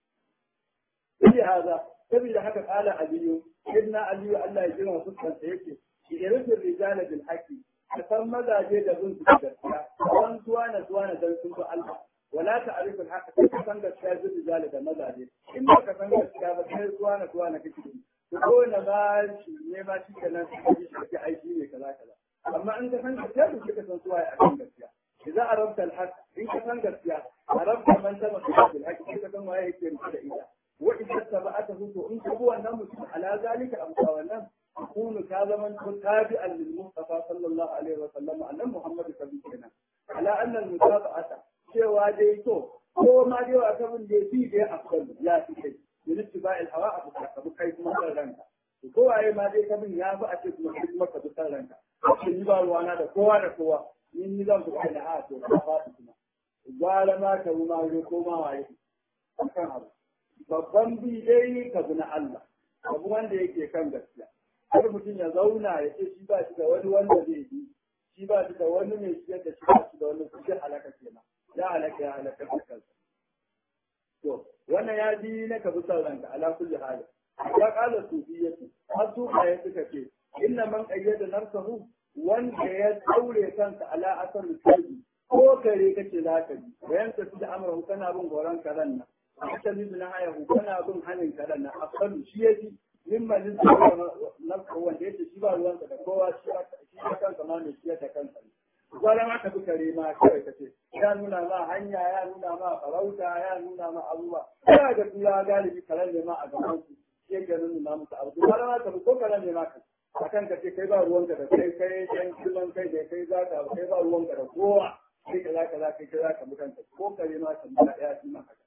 هذا saboda haka kala aliyu inna aliyu Allah ya jira fuskarsa yake irfin rijala bil haqi ka san mazaje da bin su gaskiya san tuwa na tuwa na dan sun Allah wala ta'rifu al haqq ka san gaskiya bil rijala da mazaje in ba ka san gaskiya ba sai tuwa na tuwa na kake to ko na ba shi ne ba shi kenan shi shi aiki ne kaza kaza amma in ka san gaskiya to ka san tuwa a kan gaskiya إذا أردت الحق إن كان قد أردت من تمسك بالحق إن كان ما يكون كده إذا وإذا اتبعته فإن هو النمس على ذلك أمسى والنم يكون كاذبا تابعا للمصطفى صلى الله عليه وسلم أن محمد صلى على أن المتابعة cewa dai to ko ma dai wa kabin da fi dai afdal ya fi kai yin ittiba al hawa abu ka abu kai kuma kan ranka to ko waye ma dai kabin ya fi a ce kuma kai kuma ka bi kan ranka ko ni ba ruwana da kowa da kowa ni ni zan fi da a to ka faɗi kuma gwara ma ka ma ko ma waye kan abu babban bi dai ka bi na Allah abu wanda yake kan gaskiya har mutum ya zauna ya ce shi ba shi da wani wanda zai bi shi ba shi da wani mai siyar da shi ba shi da wani kuɗi halaka kenan ya halaka ya halaka da kansa to wannan ya ji na ka bi son ranka ala kulli hali ya kala sufiyyatu har sufaye suka ce inna man qayyada nafsahu wanda ya daure kansa ala asar kalbi ko kare kace zaka bi bayan ka fi da amran kana bin goran karan nan ita bi na haya kana bin hanin karan nan asalu shi yaji mimma lin nafsu wanda yake shi ba ruwansa da kowa shi shi kansa ma ne shi da kansa gwara ma ka bi kare ma kawai kace ya nuna ma hanya ya nuna ma farauta ya nuna ma abubuwa ya ga tura galibi karen ne ma a gaban su shi yake nuna musu abu gwara ma ka bi ko karen ne ma ka akan ka ce kai ba ruwanka da kai kai dan kullun kai da kai za ka kai ba ruwanka da kowa kai ka za ka za kai ka za ka mutanta ko kare ma ka mutanta ya ci ma haka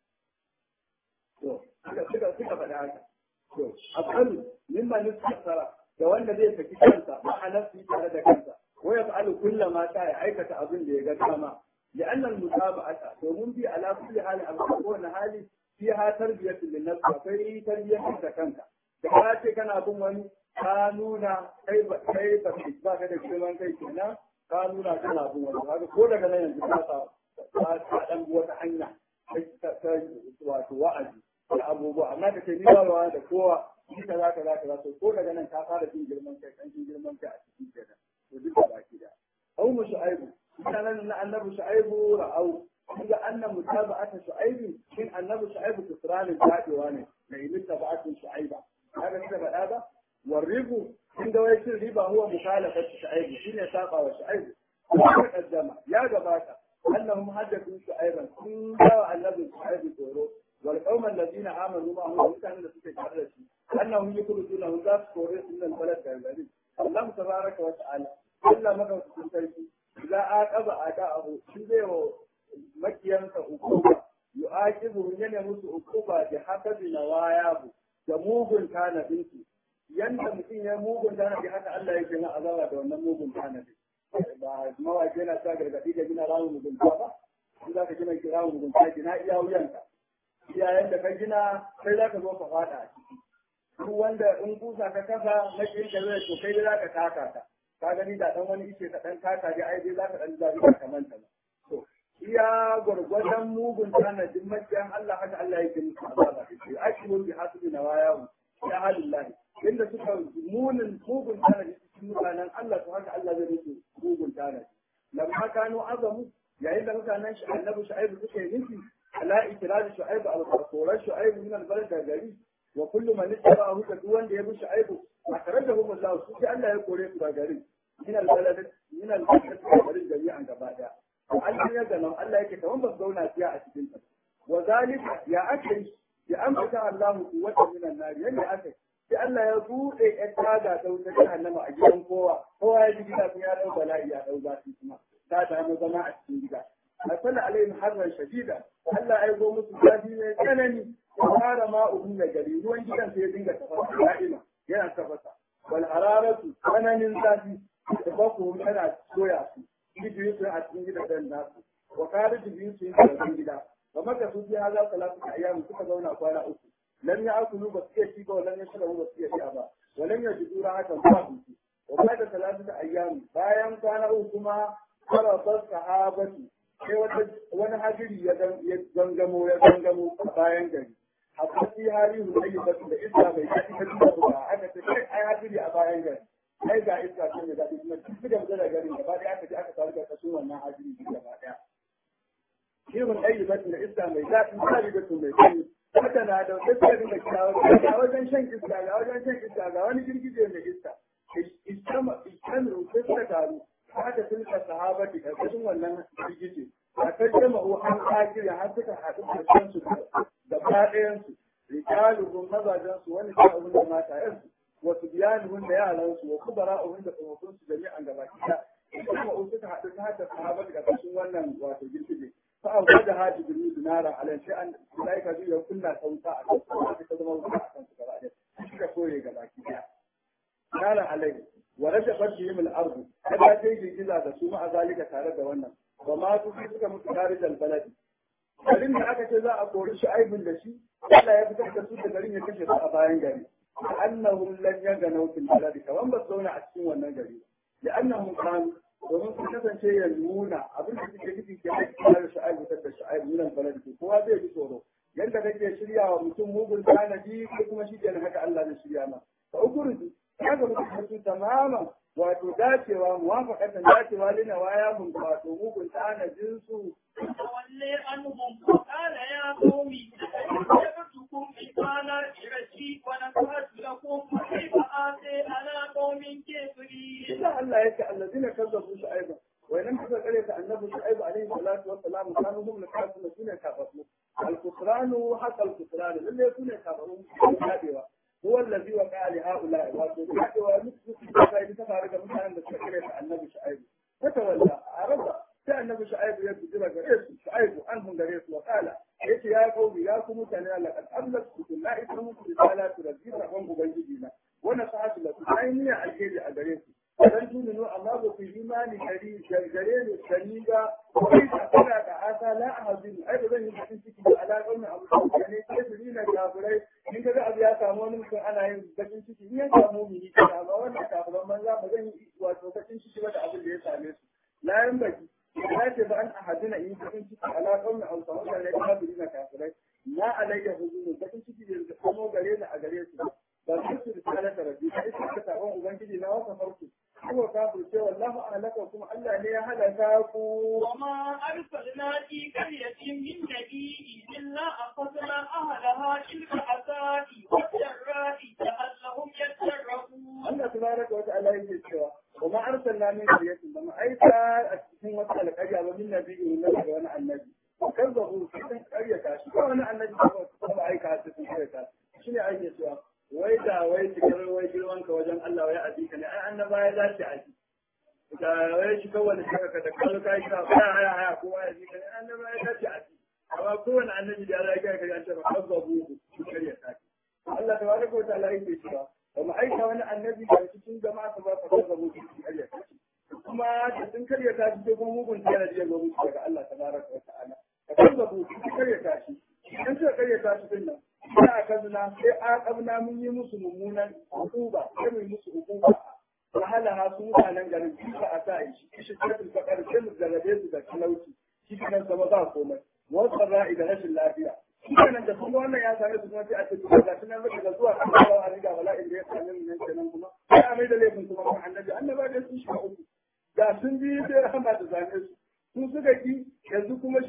to suka suka suka faɗa haka to asalu mimma nisfara da wanda zai saki kansa ma'anar su tare da kansa wa yaf'alu kulla ma ta ya aikata abin da ya ga dama لأن المتابعة ومن في على كل حال أبقون حالي فيها تربية للنفس وفي تربية كنت da ka ce kana bin wani ka nuna kai ba kai ba ba ka da girman kai kenan ka nuna kana bin wani haka ko daga nan yanzu ka sa ka dan wata hanya ta wato wa'azi da abubuwa amma da ke ni ba ruwa da kowa shi kaza kaza kaza to ko daga nan ka fara jin girman kai kan jin girman kai a cikin kenan to duk da baki da au mu shu'aibu mutanen na annabi shu'aibu ra'au kuma annan mutaba'ata shu'aibu shin annabi shu'aibu tusranin tadewa ne mai mutaba'atin shu'aiba haka suka faɗa ba والربو عند ويش الربا هو مخالفة شعيب شين يساقى وشعيب وقدم يا جباتا أنهم حدثوا شعيبا كن جاء النبي شعيب تورو والقوم الذين آمنوا معه كان الذي تجرد أنهم يخرجون ذات كوريس من البلد كالبلد الله تبارك وتعالى إلا مكة تنتهي إذا آقب آقاه شبه مكيانك أقوبة يؤاكبه ينمس أقوبة بحسب نواياه da mugun tanadinsu yanda mutum ya mugun tanadi haka Allah yake na azaba da wannan mugun tanadi ba mawaƙi yana sa gargaɗi da gina rawun mugunta ba in za ka gina rawun mugunta gina iya wuyanka iyayen da ka gina sai za ka zo ka faɗa a ciki duk wanda in kusa ka kasa na kirka zai to kai za ka taka ta ka gani da ɗan wani ice ka ɗan taka dai ai dai za ka ɗan zaɓi ka manta ba to iya gwargwadon mugun tanadin makiyan Allah haka Allah yake musu azaba shi ake mun bi hasibi na wayawu ya halillahi inda suka munin mugun tanadi mutanen Allah to haka Allah zai musu mugun tanadi lamma kanu azamu yayin da mutanen mutanen shi annabi shu'aibu suka yi nufi ala ikrar shu'aibu al koran shu'aibu min al-balad da gari wa kullu man ittaba'ahu da duk wanda ya bi shu'aibu akhrajahu Allah su sai Allah ya kore su da gari min al-balad min al-balad da gari jami'an gaba daya Allah ya gano Allah yake kaman ba zauna fiya a cikin ta wa zalika ya akri ya ambata Allah quwwatan min an-nar yanda aka sai Allah ya bude ƴan taga ta wuta jahannama a gidan kowa kowa ya ji gida ya dau bala'i ya dau zafi kuma ta damu zama a cikin gida أرسل عليهم حرا شديدا ألا أيضا مثل هذه كنني وهذا ما أبنى جري هو إن كان سيدين تفصل دائما ينا تفصل والحرارة كنن ذاتي تفقهم أنا سويا يجي يسوي عتين جدا الناس وخارج يسوي عتين جدا ومكثوا في هذا ثلاثة أيام كتبونا أقوانا أكو لم يأكلوا بسيئة شيبا ولم يشربوا بسيئة شيئا ولم يجدوا راحة الله وبعد ثلاثة أيام بايام كان أوكما فرص الصحابة sai wani hajiri ya gangamo ya gangamo a bayan gari hatta fi hali hulayi ba da iska bai daɗi ta duka ba aka ce kai ai hajiri a bayan gari ai ga iska ce mai daɗi kuma duk da mutane garin gaba ɗaya aka je aka faru da kashin wannan hajiri gaba ɗaya shi hulayi ba da iska mai daɗi ta riga su mai sanyi haka na da wata sai dinga kirawa ga wajen shan iska ga wajen shan iska ga wani girgije mai iska iskama iskanu sai suka taru haka tilka sahabati karkashin wannan girgije a kan jama'u an kakiri har suka haɗu da kansu da ɗayansu rijaluhum mazajensu wani sa'uhun da matayensu wasu biyanuhun da yaransu wa kubara'uhun da tsofaffin su jami'an gaba ɗaya jama'u suka haɗu ta haka sahabati karkashin wannan wato girgije fa an gwada haji birni dinara alan sai an malaika zai ya kunna ta wuta a kan su ta zama wuta a kan su gaba ɗaya suka koye gaba ɗaya nara alai wa rasha bashihim al-ardu kada sai girgiza da su ma zalika tare da wannan ba ma su suka mutu tare da baladi garin da aka ce za a kori shi aibin da shi Allah ya fitar da su da garin ya kashe su a bayan gari annahum lan yaganu fil baladi kaman ba su zauna a cikin wannan gari da annahum kan domin su kasance ya nuna abin da suke nufi ke aiki tare shi aibu fitar da shi aibu min baladi kowa zai ji tsoro yadda kake shirya wa mutum mugun tanadi ko kuma shi kenan haka Allah zai shirya ma fa ukuruji kaga mutum su tamaman wato dacewa muwafaqatan dacewa lina waya mun wato mugun tanadin su تولي عنهم وقال يا قوم اتخذتكم مثالا إرشي ونصحت لكم وكيف آتي على قوم كافرين إذا الله يكي الذين كذبوا شعيبا وإنما حصل قرية النبي شعيب عليه الصلاة والسلام كانوا هم الكافرون الذين كفروا الكفران حتى الكفران الذي يكون كفرون هو الذي وقع لهؤلاء وقال ومثل في تفارق مثلا بسكرة النبي شعيب فتولى عرض sai annabi shu'aibu ya bijira gare su shu'aibu an hun gare su wa kala yace ya kauli ya ku mutane laqad ablaqtu la ismu risalatu rabbi rabban ubangiji na wannan sa'atu la ainiya alheri a gare su dan tununu amma ba ku imani gari gare ne sani ga kai da kana da asa la ahadin ai ba zan yi cikin ciki da alaƙar mai abu da ne sai su na kafirai in ga abu ya samu wani mutum ana yin bakin ciki in ya samu mini kana ba wannan kafiran manza ba zan yi wato bakin ciki ba da abin da ya same su la yan baki ya ce ba an ahadina in bakin ciki alaƙar mai abu da ne kafiri na kafirai na alayya huzunu bakin ciki da kuma gare ni a gare su ba su su risalar da rabbi ta isa ta sabon ubangiji na wasa farko kuma ka ce wallahu ahlaka kuma Allah ne ya halaka ku وما أرسلنا في قرية من نبي إلا أخذنا أهلها بالبأساء والضراء لعلهم يتقون Allah tabaraka wa ta'ala yake cewa wa ma arsalna min qaryatin ba mu aika a cikin wata alƙarya ba min nabiyyin nan da wani annabi kan zabu cikin ƙaryata shi ko wani annabi ba ba aika a cikin ƙaryata shi ne ake cewa wai da wai cikin wai girman ka wajen Allah wai a ka ne ai annaba ya dace a ji da wai shi kawai da ka da kallo kai ka haya haya haya kowa ya ji ka ne annaba ya dace a ji amma kowane annabi da Allah ya kai ka ya ce ba kan zabu su ƙaryata Allah tabaraka wa ta'ala yake cewa ba mu aika wani annabi da cikin jama'a ta ba ka kaza mu cikin karyata kuma da sun karyata shi sai kuma mugun tana da yawa musu daga Allah tabaraka wa ta'ala ka kaza mu cikin karyata shi idan suka karyata shi din nan sai a kazna sai a kabna mun yi musu mummunan hukuma sai mu yi musu hukuma wahala ha su mutanen garin shi ba a sa shi shi sai fakar sai mu zarrabe su da talauci shi kan zama ba komai wasu ra'i da rashin lafiya kenan da kuma wannan ya same su kuma sai a ce kuma ga tunan maka da zuwa kan kawo a riga bala'in da ya same mu nan kenan kuma sai a mai da laifin kuma kan annabi annaba da sun shiga uku da sun bi sai rahama da zane su sun suka ki yanzu kuma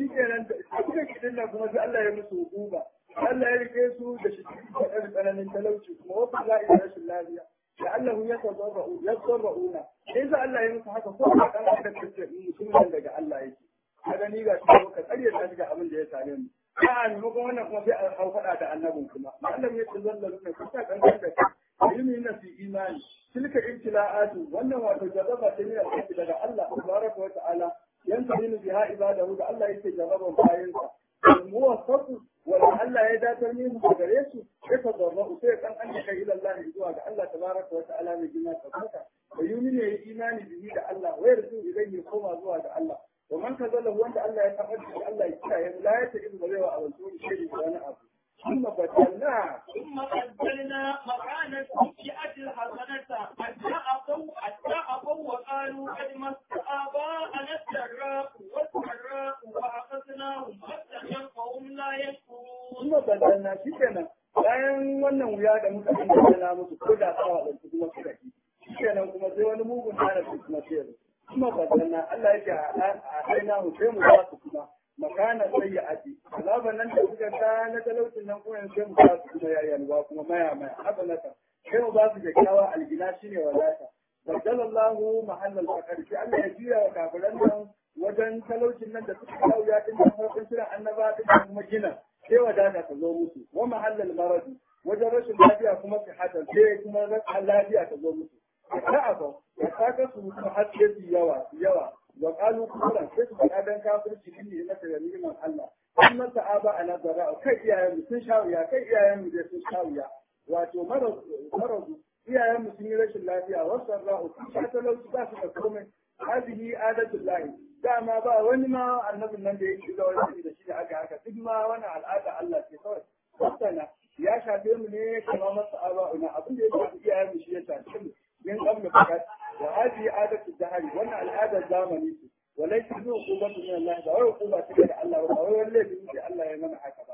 yatadarra'u yadarra'una sai za Allah ya musu haka ko ba kan aka kace mutumin daga Allah yake kaga ni ga shi ka tsare ta ga abin da ya same mu a maimakon wannan kuma sai a hau faɗa da annabin kuma mallam ya tazallalu ne kusa kan kan da ilmi na fi imani tilka ibtila'atu wannan wato jarraba ta ne daga Allah tabaraka wa ta'ala ينتظر بها عباده ده الله يكي جربهم باينسا الموفق ولا الله يداتر منهم بغريسو يتضرعوا سيك أن أنك إلى الله يجوا الله تبارك وتعالى من جنات تبارك ويؤمن إيمان به ده الله ويرجو إليه يقوم أزوا ده الله ومن كذله وانت الله يتقدم الله يتعلم لا يتعلم بليه أو الزول شيء وانا أبو ثم بدلنا ثم بدلنا مكان السيئة الحسنة حتى أتوا حتى أتوا وقالوا قد مس آباءنا السراء والسراء وأخذناهم حتى فهم لا يشكرون ثم بدلنا شكنا bayan wannan wuya da muka bayyana musu ko da tsawa da su kuma suka ki shikenan kuma sai wani mugun hana su kuma sai kuma badalna Allah yake a aina mu sai mu ba su kuma makana sayyi'ati azaban nan da suka ta na talaucin nan kuma sai mu ba su kuma yayyalwa kuma maya maya haka naka sai mu ba su kyakkyawa algina shine wadata baddalallahu mahallal fakar sai Allah ya juya wa kafiran nan wajen talaucin nan da suka kawo ya din nan farkon kiran annaba din kuma gina sai wadata ta zo musu wa mahallal marad wajen rashin lafiya kuma sihatan sai kuma rashin lafiya ta zo musu ta'aba ya saka su kuma har sai su yawa yawa wa qalu kuran sai su faɗa dan kafirci ne na da neman Allah an masa aba ana zara kai iyayen mu sun shawiya kai iyayen mu dai sun shawiya wato marazu iyayen mu sun yi rashin lafiya wasu ra'u sun sha talauci ba su da komai hadihi adatullahi dama ba wani ma annabin nan da ya shiga wani da shi da aka haka duk ma wani al'ada Allah ce kawai wasana ya shafe mu ne kama masa aba'una abin da ya shafi iyayen mu shi ya shafe mu min qabl fakat wa hadhihi adatu dahari wannan al'adar zamani ce وليس ذو عقوبة من الله ده ولا عقوبة تجد الله ولا ولا بيجي الله يمنع هكذا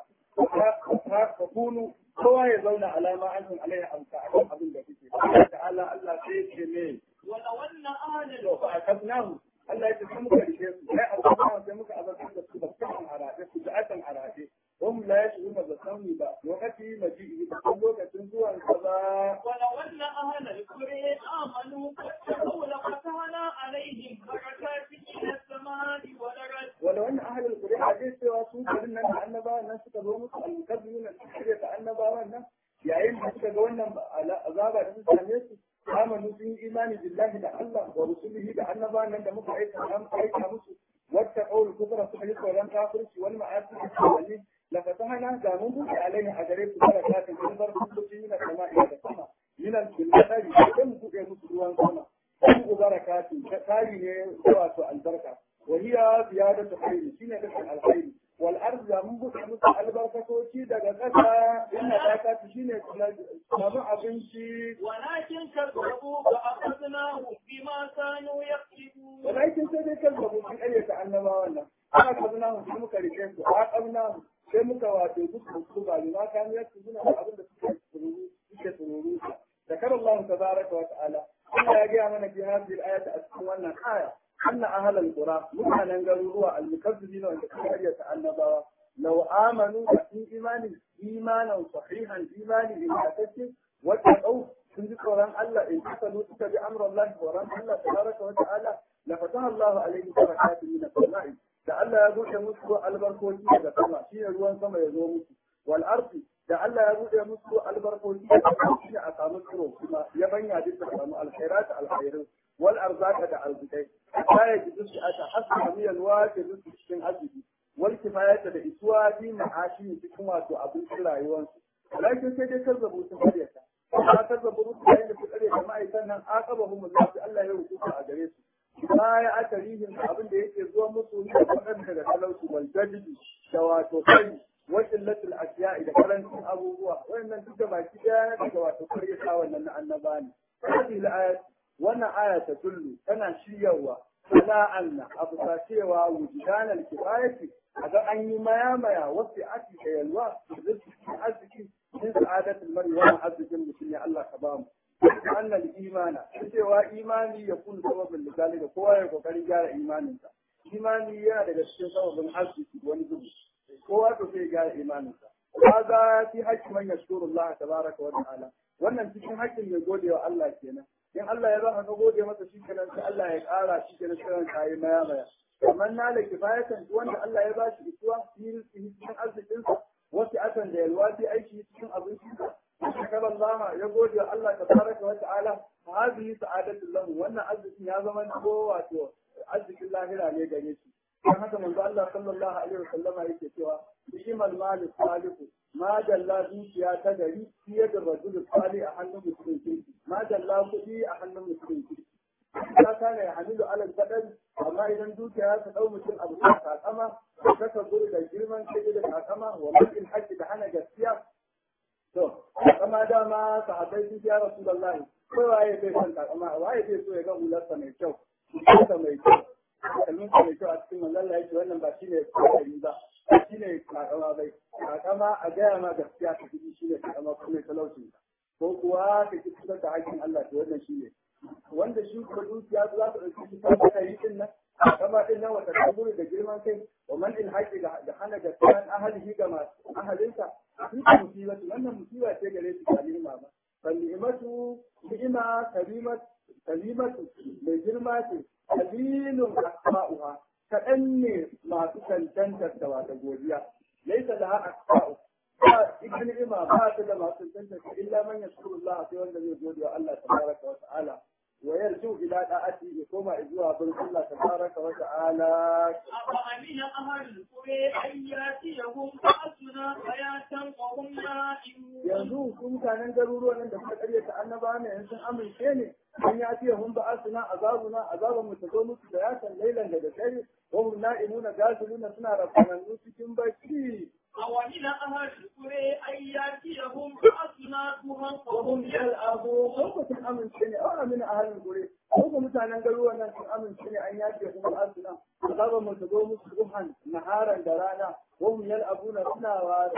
فكونوا هو يزون على ما أنتم عليه أم تعلم أبن بكتير تعالى الله سيد جميل ولو أن أهل لو فأخذناه الله يتسمك لشيء لا أخذناه سيمك أبدا بسكتهم عراته سجعة عراته هم لا يشعرون بسمي بقى وقتي مجيئه بقلوا كتنزوا القضاء ولو أن أهل القرى آمنوا واتقوا لفتحنا عليهم بركات من السماء والأرض ولو أن أهل القرى حديث سوى قلنا أن أنبا الناس تقولون المكذبين الحقيقة أنبا والناس yayin da suka ga wannan azaba da suka same su amanu sun yi imani billahi da Allah wa rusulihi da annabawan nan da muka aika an aika musu wata qawl kufra suka yi tsoron kafirci wal ma'asi da wani la fatahana da mun buɗe alaihi a gare su barakatin kun bar kusoci min sama'i da sama min al-biladi sai mu buɗe musu ruwan sama kun barakatin ta tari ne wato albarka wa hiya ziyadatu khairi shine dukkan alkhairi wal ardi mun buɗe musu albarkatoci daga ƙasa inna zakatu shine samu abinci ولكن كذبوا فأخذناهم بما كانوا يكسبون walakin sai dai kazzabu sun ƙaryata annabawan nan aka kazna mu sai muka rike su a kabna mu sai muka wato duk su ba ma kan ya su suna abin da suke sururu suke sururu da kar Allah tabaraka wa ta'ala Allah ya ga mana fi hadhihi al-ayati a cikin wannan aya anna ahlal qura mutanen garuruwa al-mukazzibin wanda suka ƙaryata annabawa law amanu da sun imani imanan sahihan imani ingantacce wata ɗau sun ji tsoron Allah in kasalu suka bi amran Allah tsoron Allah tabaraka wa ta'ala la fataha Allah alaihi barakatun min as-sama'i da Allah ya buɗe musu albarkoci daga sama shine ruwan sama ya zo musu wal ardi da Allah ya buɗe musu albarkoci daga sama shine a samu tsiro kuma ya banya duk da samu alkhairat alkhairin wal arzaka da arzikai ta ya ji duk aka hasba miyan wa ke duk cikin arziki wal kifayata da isuwa bi ma'ashi cikin wato abincin rayuwarsu lakin sai dai kazzabu sun karyata ba kazzabu rusu yayin da su karyata ma'aikan nan aqabahum Allah Allah ya rubuta a gare su baya aka rihin abin da yake zuwa musu da waɗanda daga talauci wal jadidi da wato kai wa illatul asya'i da karancin abubuwa wannan duk da baki daya daga wato karyata wannan na annaba ne hadhihi al wannan aya ta tullu tana shiryawa ala anna abu ta cewa wujudan al kifayati aga an yi maya maya wasu ati da yalwa da arziki min sa'adatul mar'i wa arzikin mutum ya Allah ka bamu أن الإيمان cewa imani ya kun sababin misali da kowa ya kokarin gyara imaninsa imani yana daga cikin sababin arziki wani gudu kowa to sai gyara imaninsa kaga fi haƙƙin man yashkuru Allah tabaraka wa ta'ala wannan cikin haƙƙin mai gode wa Allah kenan in Allah ya baka ka gode masa shi kenan sai Allah ya ƙara shi kenan sai ka yi maya maya kamar na da kifayatan wanda Allah ya bashi isuwa cikin arzikinsa wasu akan da yalwa sai aiki cikin abincinsa shakar Allah ya gode wa Allah tabaraka wa ta'ala hadhihi sa'adatu lahu wannan arzikin ya zama ko wato arzikin lahira ne gare shi dan haka manzo Allah sallallahu alaihi wasallama yake cewa bi'imal malik salihu ma dalla dukiya ta gari fiye da rajul salih a hannun mutumin kirki ma dalla kuɗi a hannun mutumin kirki ta kana ya hamilu alal badal amma idan dukiya ta dau mutum abu ta kakama ta ka guri da girman kai da kakama wa mutum haƙƙi da hana gaskiya to kakama dama sahabbai sun ya rasulullahi kai waye bai san kakama waye bai so ya ga hularsa mai kyau hularsa mai kyau kalmin mai kyau a cikin manzon Allah yake wannan ba shine kokari ba shine kakama bai kakama a gaya ma gaskiya ka ji shine kakama kuma talauci ko kuwa ka ki fitar da hakkin Allah to wannan shine wanda shi kuma dukiya za ta ɗauki shi ta ta yi din nan kama din nan wata kaburi da girman kai wa man in haƙi da hana da tsayan ahalihi ga masu ahalinsa shi ta musibatu wannan musiba ce gare shi ba ni'ima ba fa ni'imatu ni'ima karimat kalimatu mai girma ce kalilun asma'uha kaɗan ne masu cancantar da wata godiya laisa da haka asma'u ba ita ni'ima ba ta da masu cancantar illa man yashkurullah sai wanda zai gode wa Allah tabaraka wa ta'ala ويرجو إلى دعاته يقوم إذوا بن الله تبارك وتعالى أفأمن أهل القرى أن يأتيهم بأسنا حياة وهم نائمون yanzu su mutanen garuruwan nan da suka karyata annaba ne in sun amince ne an ya ce hun ba asuna azabuna azaban mu ta zo musu da yasan lailan da dare wa hum na'imuna gasiluna suna rafanannu cikin bacci أومن أهل القرى أن يأتيهم بأسنا ضحى وهم وهم يلعبون ko sun amince ne a amina ahalin gure ko ko mutanen garuruwan nan sun amince ne an yace kuma asuna azaban mu ta zo musu duhan naharan da rana wa hum yal'abuna suna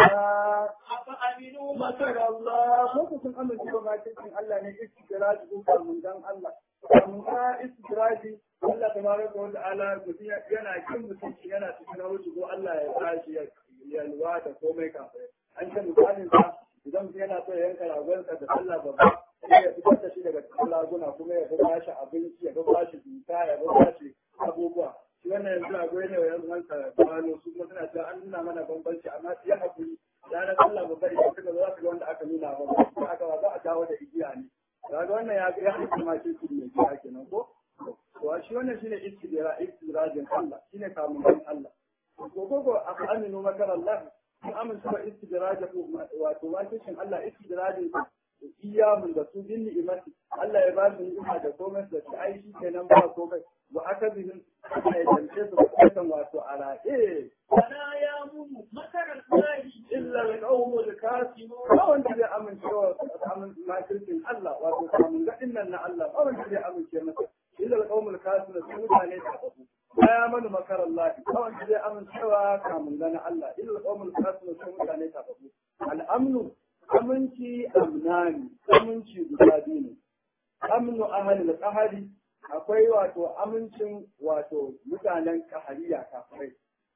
wasa أفأمنوا Masar مكر Allah, ko sun amince ba makircin Allah ne istiraji ko kamun dan Allah. Kamun ka istiraji Allah ta mara ko da ala mutum yana kin mutum yana cikin wuce ko Allah ya tashi ya yalwa da komai kafin. An ce misalin sa idan mutum yana so ya yanka ragonsa da sallah babba sai ya fitar da shi daga cikin laguna kuma ya ba shi abinci ya ba shi duka ya ba shi abubuwa. Shi wannan yanzu rago ne wa yanzu wansa kwano su kuma suna cewa an nuna mana bambanci amma ya haƙuri ranar Allah ba bari shi kaga za su ga wanda aka nuna ba ba aka ba za a dawo da igiya ne kaga wannan ya ya haɗu ma shi ne ya kenan ko to shi wannan shine istidra istidrajin Allah shine kamun kan Allah ko ko ko aka aminu makar Allah an amince ba istidraja ko wato wakilcin Allah istidrajin iyamun da su bin ni'imati Allah ya ba su ni'ima da komai da shi ai shi kenan ba komai wa aka bihin ya jance su kan wato ala eh ولا يأمن مكر الله illa al-qawm al-kasibun ba wanda zai amince wa amin makircin Allah wato kamun gadin nan na Allah ba wanda zai amince masa illa al-qawm al-kasibun su mutane ta babu ya manu makar Allah ba wanda zai amince wa kamun na Allah illa al-qawm al-kasibun su mutane ta babu al-amnu aminci amnani aminci guda biyu ne amnu ahli al-qahari akwai wato amincin wato mutanen kahariya kafirai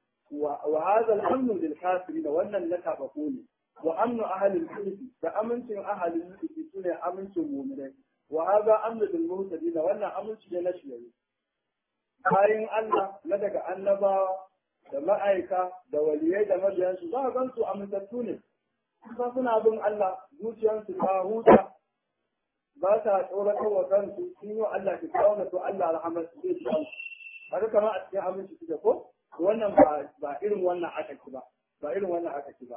وهذا الأمن للكافرين وأن النكابقون وأمن أهل الحدث فأمن أهل الحدث سنة أمن مؤمنين وهذا أمن للمهتدين وأن أمن نشيئين bayan Allah na daga annabawa da ma'aika da waliyai da mabiyansu za a gan su amintattu ne ba suna bin Allah zuciyarsu ta huta ba ta tsoratar wa kansu sun yi wa Allah ki kawo to Allah rahamar su zai ci haka kama a cikin aminci suke ko wannan ba irin wannan aka ci ba ba irin wannan aka ci ba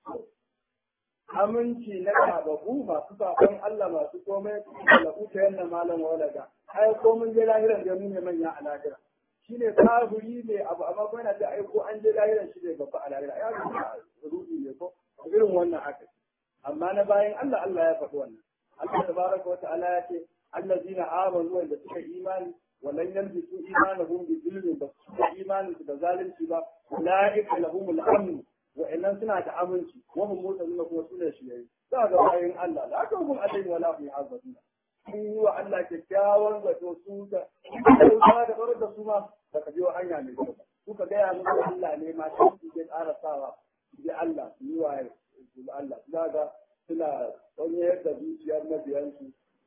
aminci na kababu masu sakon Allah masu komai da kuka yanna malam walaga ai ko mun je lahiran da mu ne manya a lahira shine kafiri ne abu amma ko yana da ai ko an je lahiran shi ne babba a lahira ai rubi ne ko irin wannan aka ci amma na bayan Allah Allah ya faɗi wannan Allah tabaraka wa ta'ala ya ce allazina amanu wanda suka imani ولن يلبسوا إيمانهم بظلم بس إيمان بظالم سبا أولئك لهم الأمن وإن سنة أمنتي وهم موتون كما سنة شيئا هذا باين الله لا تهم عليهم ولا في عذابنا sun yi wa Allah kyakkyawan zato su da kyauta da farar da su ma ba ka biyo hanya mai kyau suka gaya musu Allah ne ma shi su ke ƙara sawa su bi Allah su yi wa su bi Allah za ga suna tsonyayar da zuciyar mabiyansu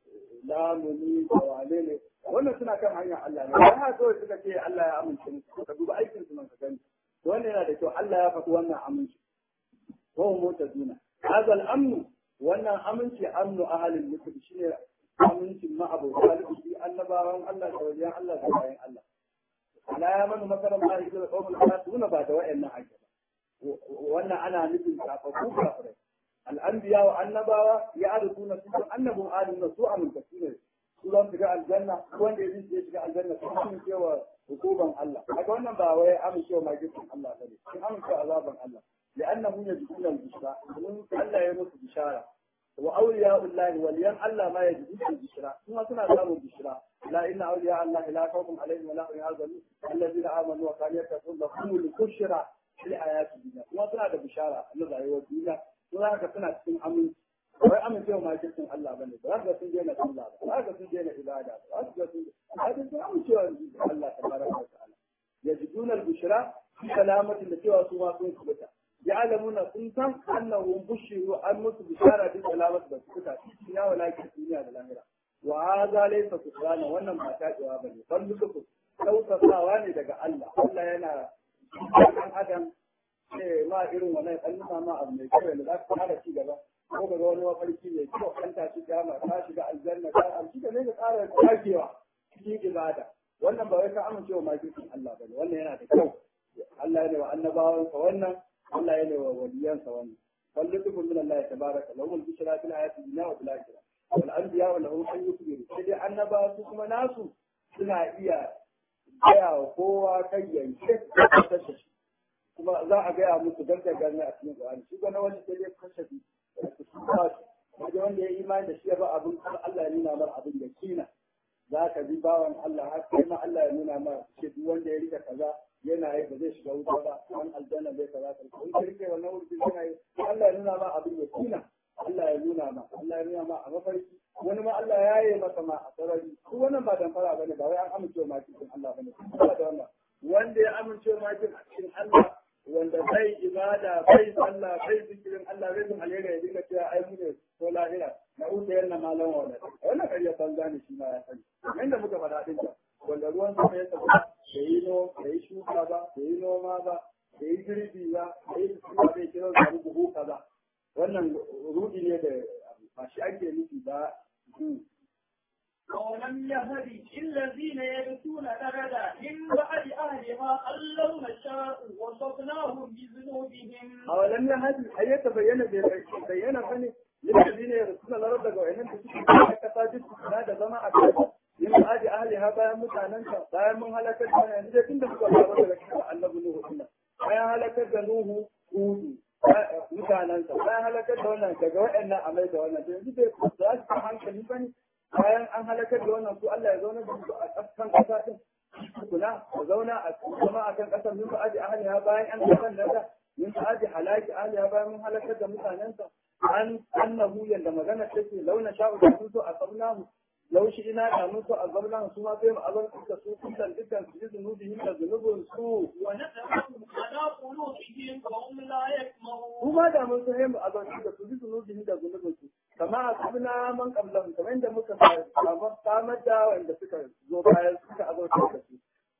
lamuni da wane ne wannan suna kan hanyar Allah ne ba ha kawai suka ce Allah ya amince musu ka duba aikin su man ka gani wannan yana da kyau Allah ya faɗi wannan aminci wa mota duna hazal amnu wannan aminci amnu ahalin mutum shine amincin ma'abota da annabawan Allah da wajen Allah da bayan Allah ala ya manu makaran ma yake da kawai karatuna ba da wa'annan ake ba wannan ana nufin kafafu kafirai al'anbiya wa annabawa ya arifuna su annabun alim su amintattu ne su zan shiga aljanna wanda ya zai shiga aljanna su amincewa hukuman Allah kaga wannan ba wai amincewa magisin Allah bane sun amincewa azaban Allah لأنهم يجدون البشرى ومن الله يموت بشارة وأولياء الله وليان الله ما يجدون البشرى ثم سنة داروا البشرى لا إن أولياء الله لا خوف عليهم ولا هم يحزنون الذين آمنوا وكانوا يتقون لهم البشرى في الحياة الدنيا ثم سنة بشارة النظر والدنيا ثم هكذا سنة تكون أمن wai amincewa ma cikin Allah bane ba za sun daina sallah ba za sun daina ibada ba za sun daina sun amincewa Allah tabaraka wa ta'ala yajiduna al-bushra fi salamatin da cewa su ma sun kubuta يعلمون سنتا انهم بشروا ان مت بشارة بسلامة بسكتا في ولكن الدنيا للآخرة وهذا ليس كفرانا wannan ba ta jawa bane ban duka tausasawa ne daga Allah Allah yana kan adam eh ma irin wannan kalluma ma abu mai kyau da za ka fara ci gaba ko ga wani mafarki mai kyau kan ta ci gama ta shiga aljanna ta amshi da ne ka tsara takewa cikin ibada wannan ba wai ka amincewa ma Allah bane wannan yana da kyau Allah ya ne wa annabawansa wannan Allah yana wa waliyansa wannan fallukum min Allah tabaraka lahum al-bushra fil hayati dunya wa fil akhirah wal anbiya wa lahum an yukbiru sai dai annaba su kuma nasu suna iya gaya wa kowa kan yanke kashe shi kuma za a gaya musu dan da gani a cikin Qur'ani shi ga wani sai dai kashe shi wanda wanda ya imani da shi ya ba abin Allah ya nuna mar abin da kina za ka bi bawan Allah har sai ma Allah ya nuna mar shi wanda ya rika kaza yana yi ba zai shiga wuta ba an aljanna zai kaza ka in ka rike wannan wurin yana yi Allah ya nuna ma abin ya kina Allah ya nuna ma Allah ya nuna ma a mafarki wani ma Allah ya yi masa ma a sarari duk wannan ba dan fara bane ba wai an amince ma cikin Allah bane ba da wannan wanda ya amince ma cikin Allah wanda bai ibada bai sallah bai zikirin Allah bai zan alheri ya dinga cewa ai mu ne ko lahira na uta yanna malan wala wannan kariya banza ne shi ma ya sani inda muka faɗa din ta wanda ruwan sama ya tafi da yi no da yi shuka ba da yi noma ba da yi girbi ba da yi shuka bai kira samu buhu kaza wannan rudi ne da ba shi ake nufi ba ولم يهد الذين يرثون درجة من بعد أهلها أن لو نشاء وصفناهم بذنوبهم أولم يهد أن يتبين بينا فني للذين يرثون الأرض وإنهم تشكي كتاجد هذا زمان أكثر yin aji ahliha bayan mutanenka bayan mun halakar da yanzu da tun da suka faru daga cikin annabi Nuhu din bayan halakar da Nuhu Hudu mutanensa bayan halakar da wannan daga waɗannan amai da wannan yanzu bai za su kan hankali ba ne bayan an halakar da wannan su Allah ya zauna da su a ƙasan ƙasa din kuna a zauna a zama a kan ƙasar mun aji ahliha bayan an kasan da mun aji halaki ahliha bayan mun halakar da mutanensa an annahu yanda magana take launa sha'u da sun so a sabnahu لو شئنا كانوا أظلنا ثم بهم أظل كسوء كلا جدا في ذنوبهم ذنوب سوء ونتبعهم على قلوبهم فهم لا يسمعون وما دام سهم أظل كسوء ذنوبهم ذنوب سوء كما أصبنا من قبلهم كما عند مكة قامت وعند سكة زوبايا سكة أظل كسوء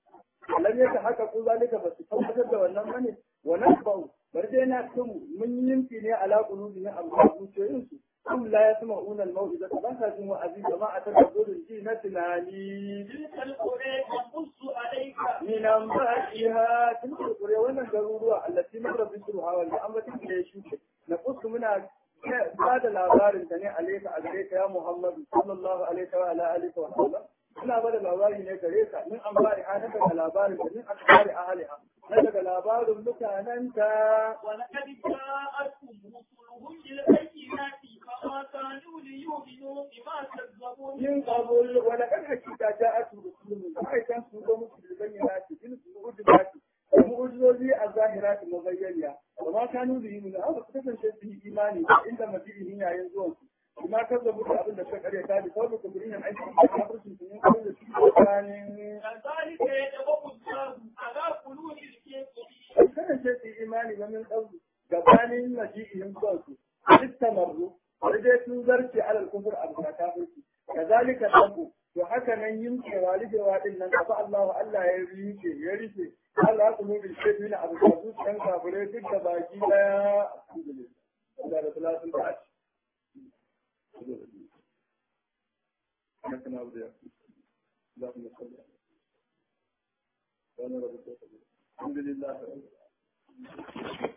لم يتحققوا ذلك بس tabbatar da wannan bane wa nasbau bar dai na tun mun yinki ne ala qulubihim amma zuciyoyinsu هم لا يسمعون الموعظة بس جمع عزيز ما أتدبر الجنة تناني تلك القرى نقص عليك من أنبائها تلك القرى وانا الضرورة التي مر بسرها والأمة يشوك نقص منها بعد الأخبار تني عليك عليك يا محمد صلى الله عليه وعلى آله وسلم ina bada labari ne gare ka min an bari ha na daga labarin da min an bari ahaliha na daga labarin mutanenta ولقد جاءتهم رسلهم بالبينات فما كانوا ليؤمنوا بما كذبوا من قبل ولقد حكيت جاءت رسلهم فأي كان سوى مسلم البينات بالمعجزات المعجزات الظاهرات المبينة وما كانوا به من هذا كتبن شيء به إيماني عند مجيئه يا ينزون بما كذبوا أبن الشك أريد هذه قول كبرين عيسى كبرين من قبل كان كذلك يدعو الله على قلوب الكافرين كان شيء به إيماني ومن قبل gabanin maji'ihim kansu istamarru wani dai sun zarce alal kufur abu na kafirci kazalika tabu to haka nan yinke walidewa din nan kafa Allah Allah ya rike ya rike Allah ku mu bilke dina abu da su kan kafire duk da baki daya alhamdulillah Allah da salatin ta لكن أولياء اللهم صل على الحمد لله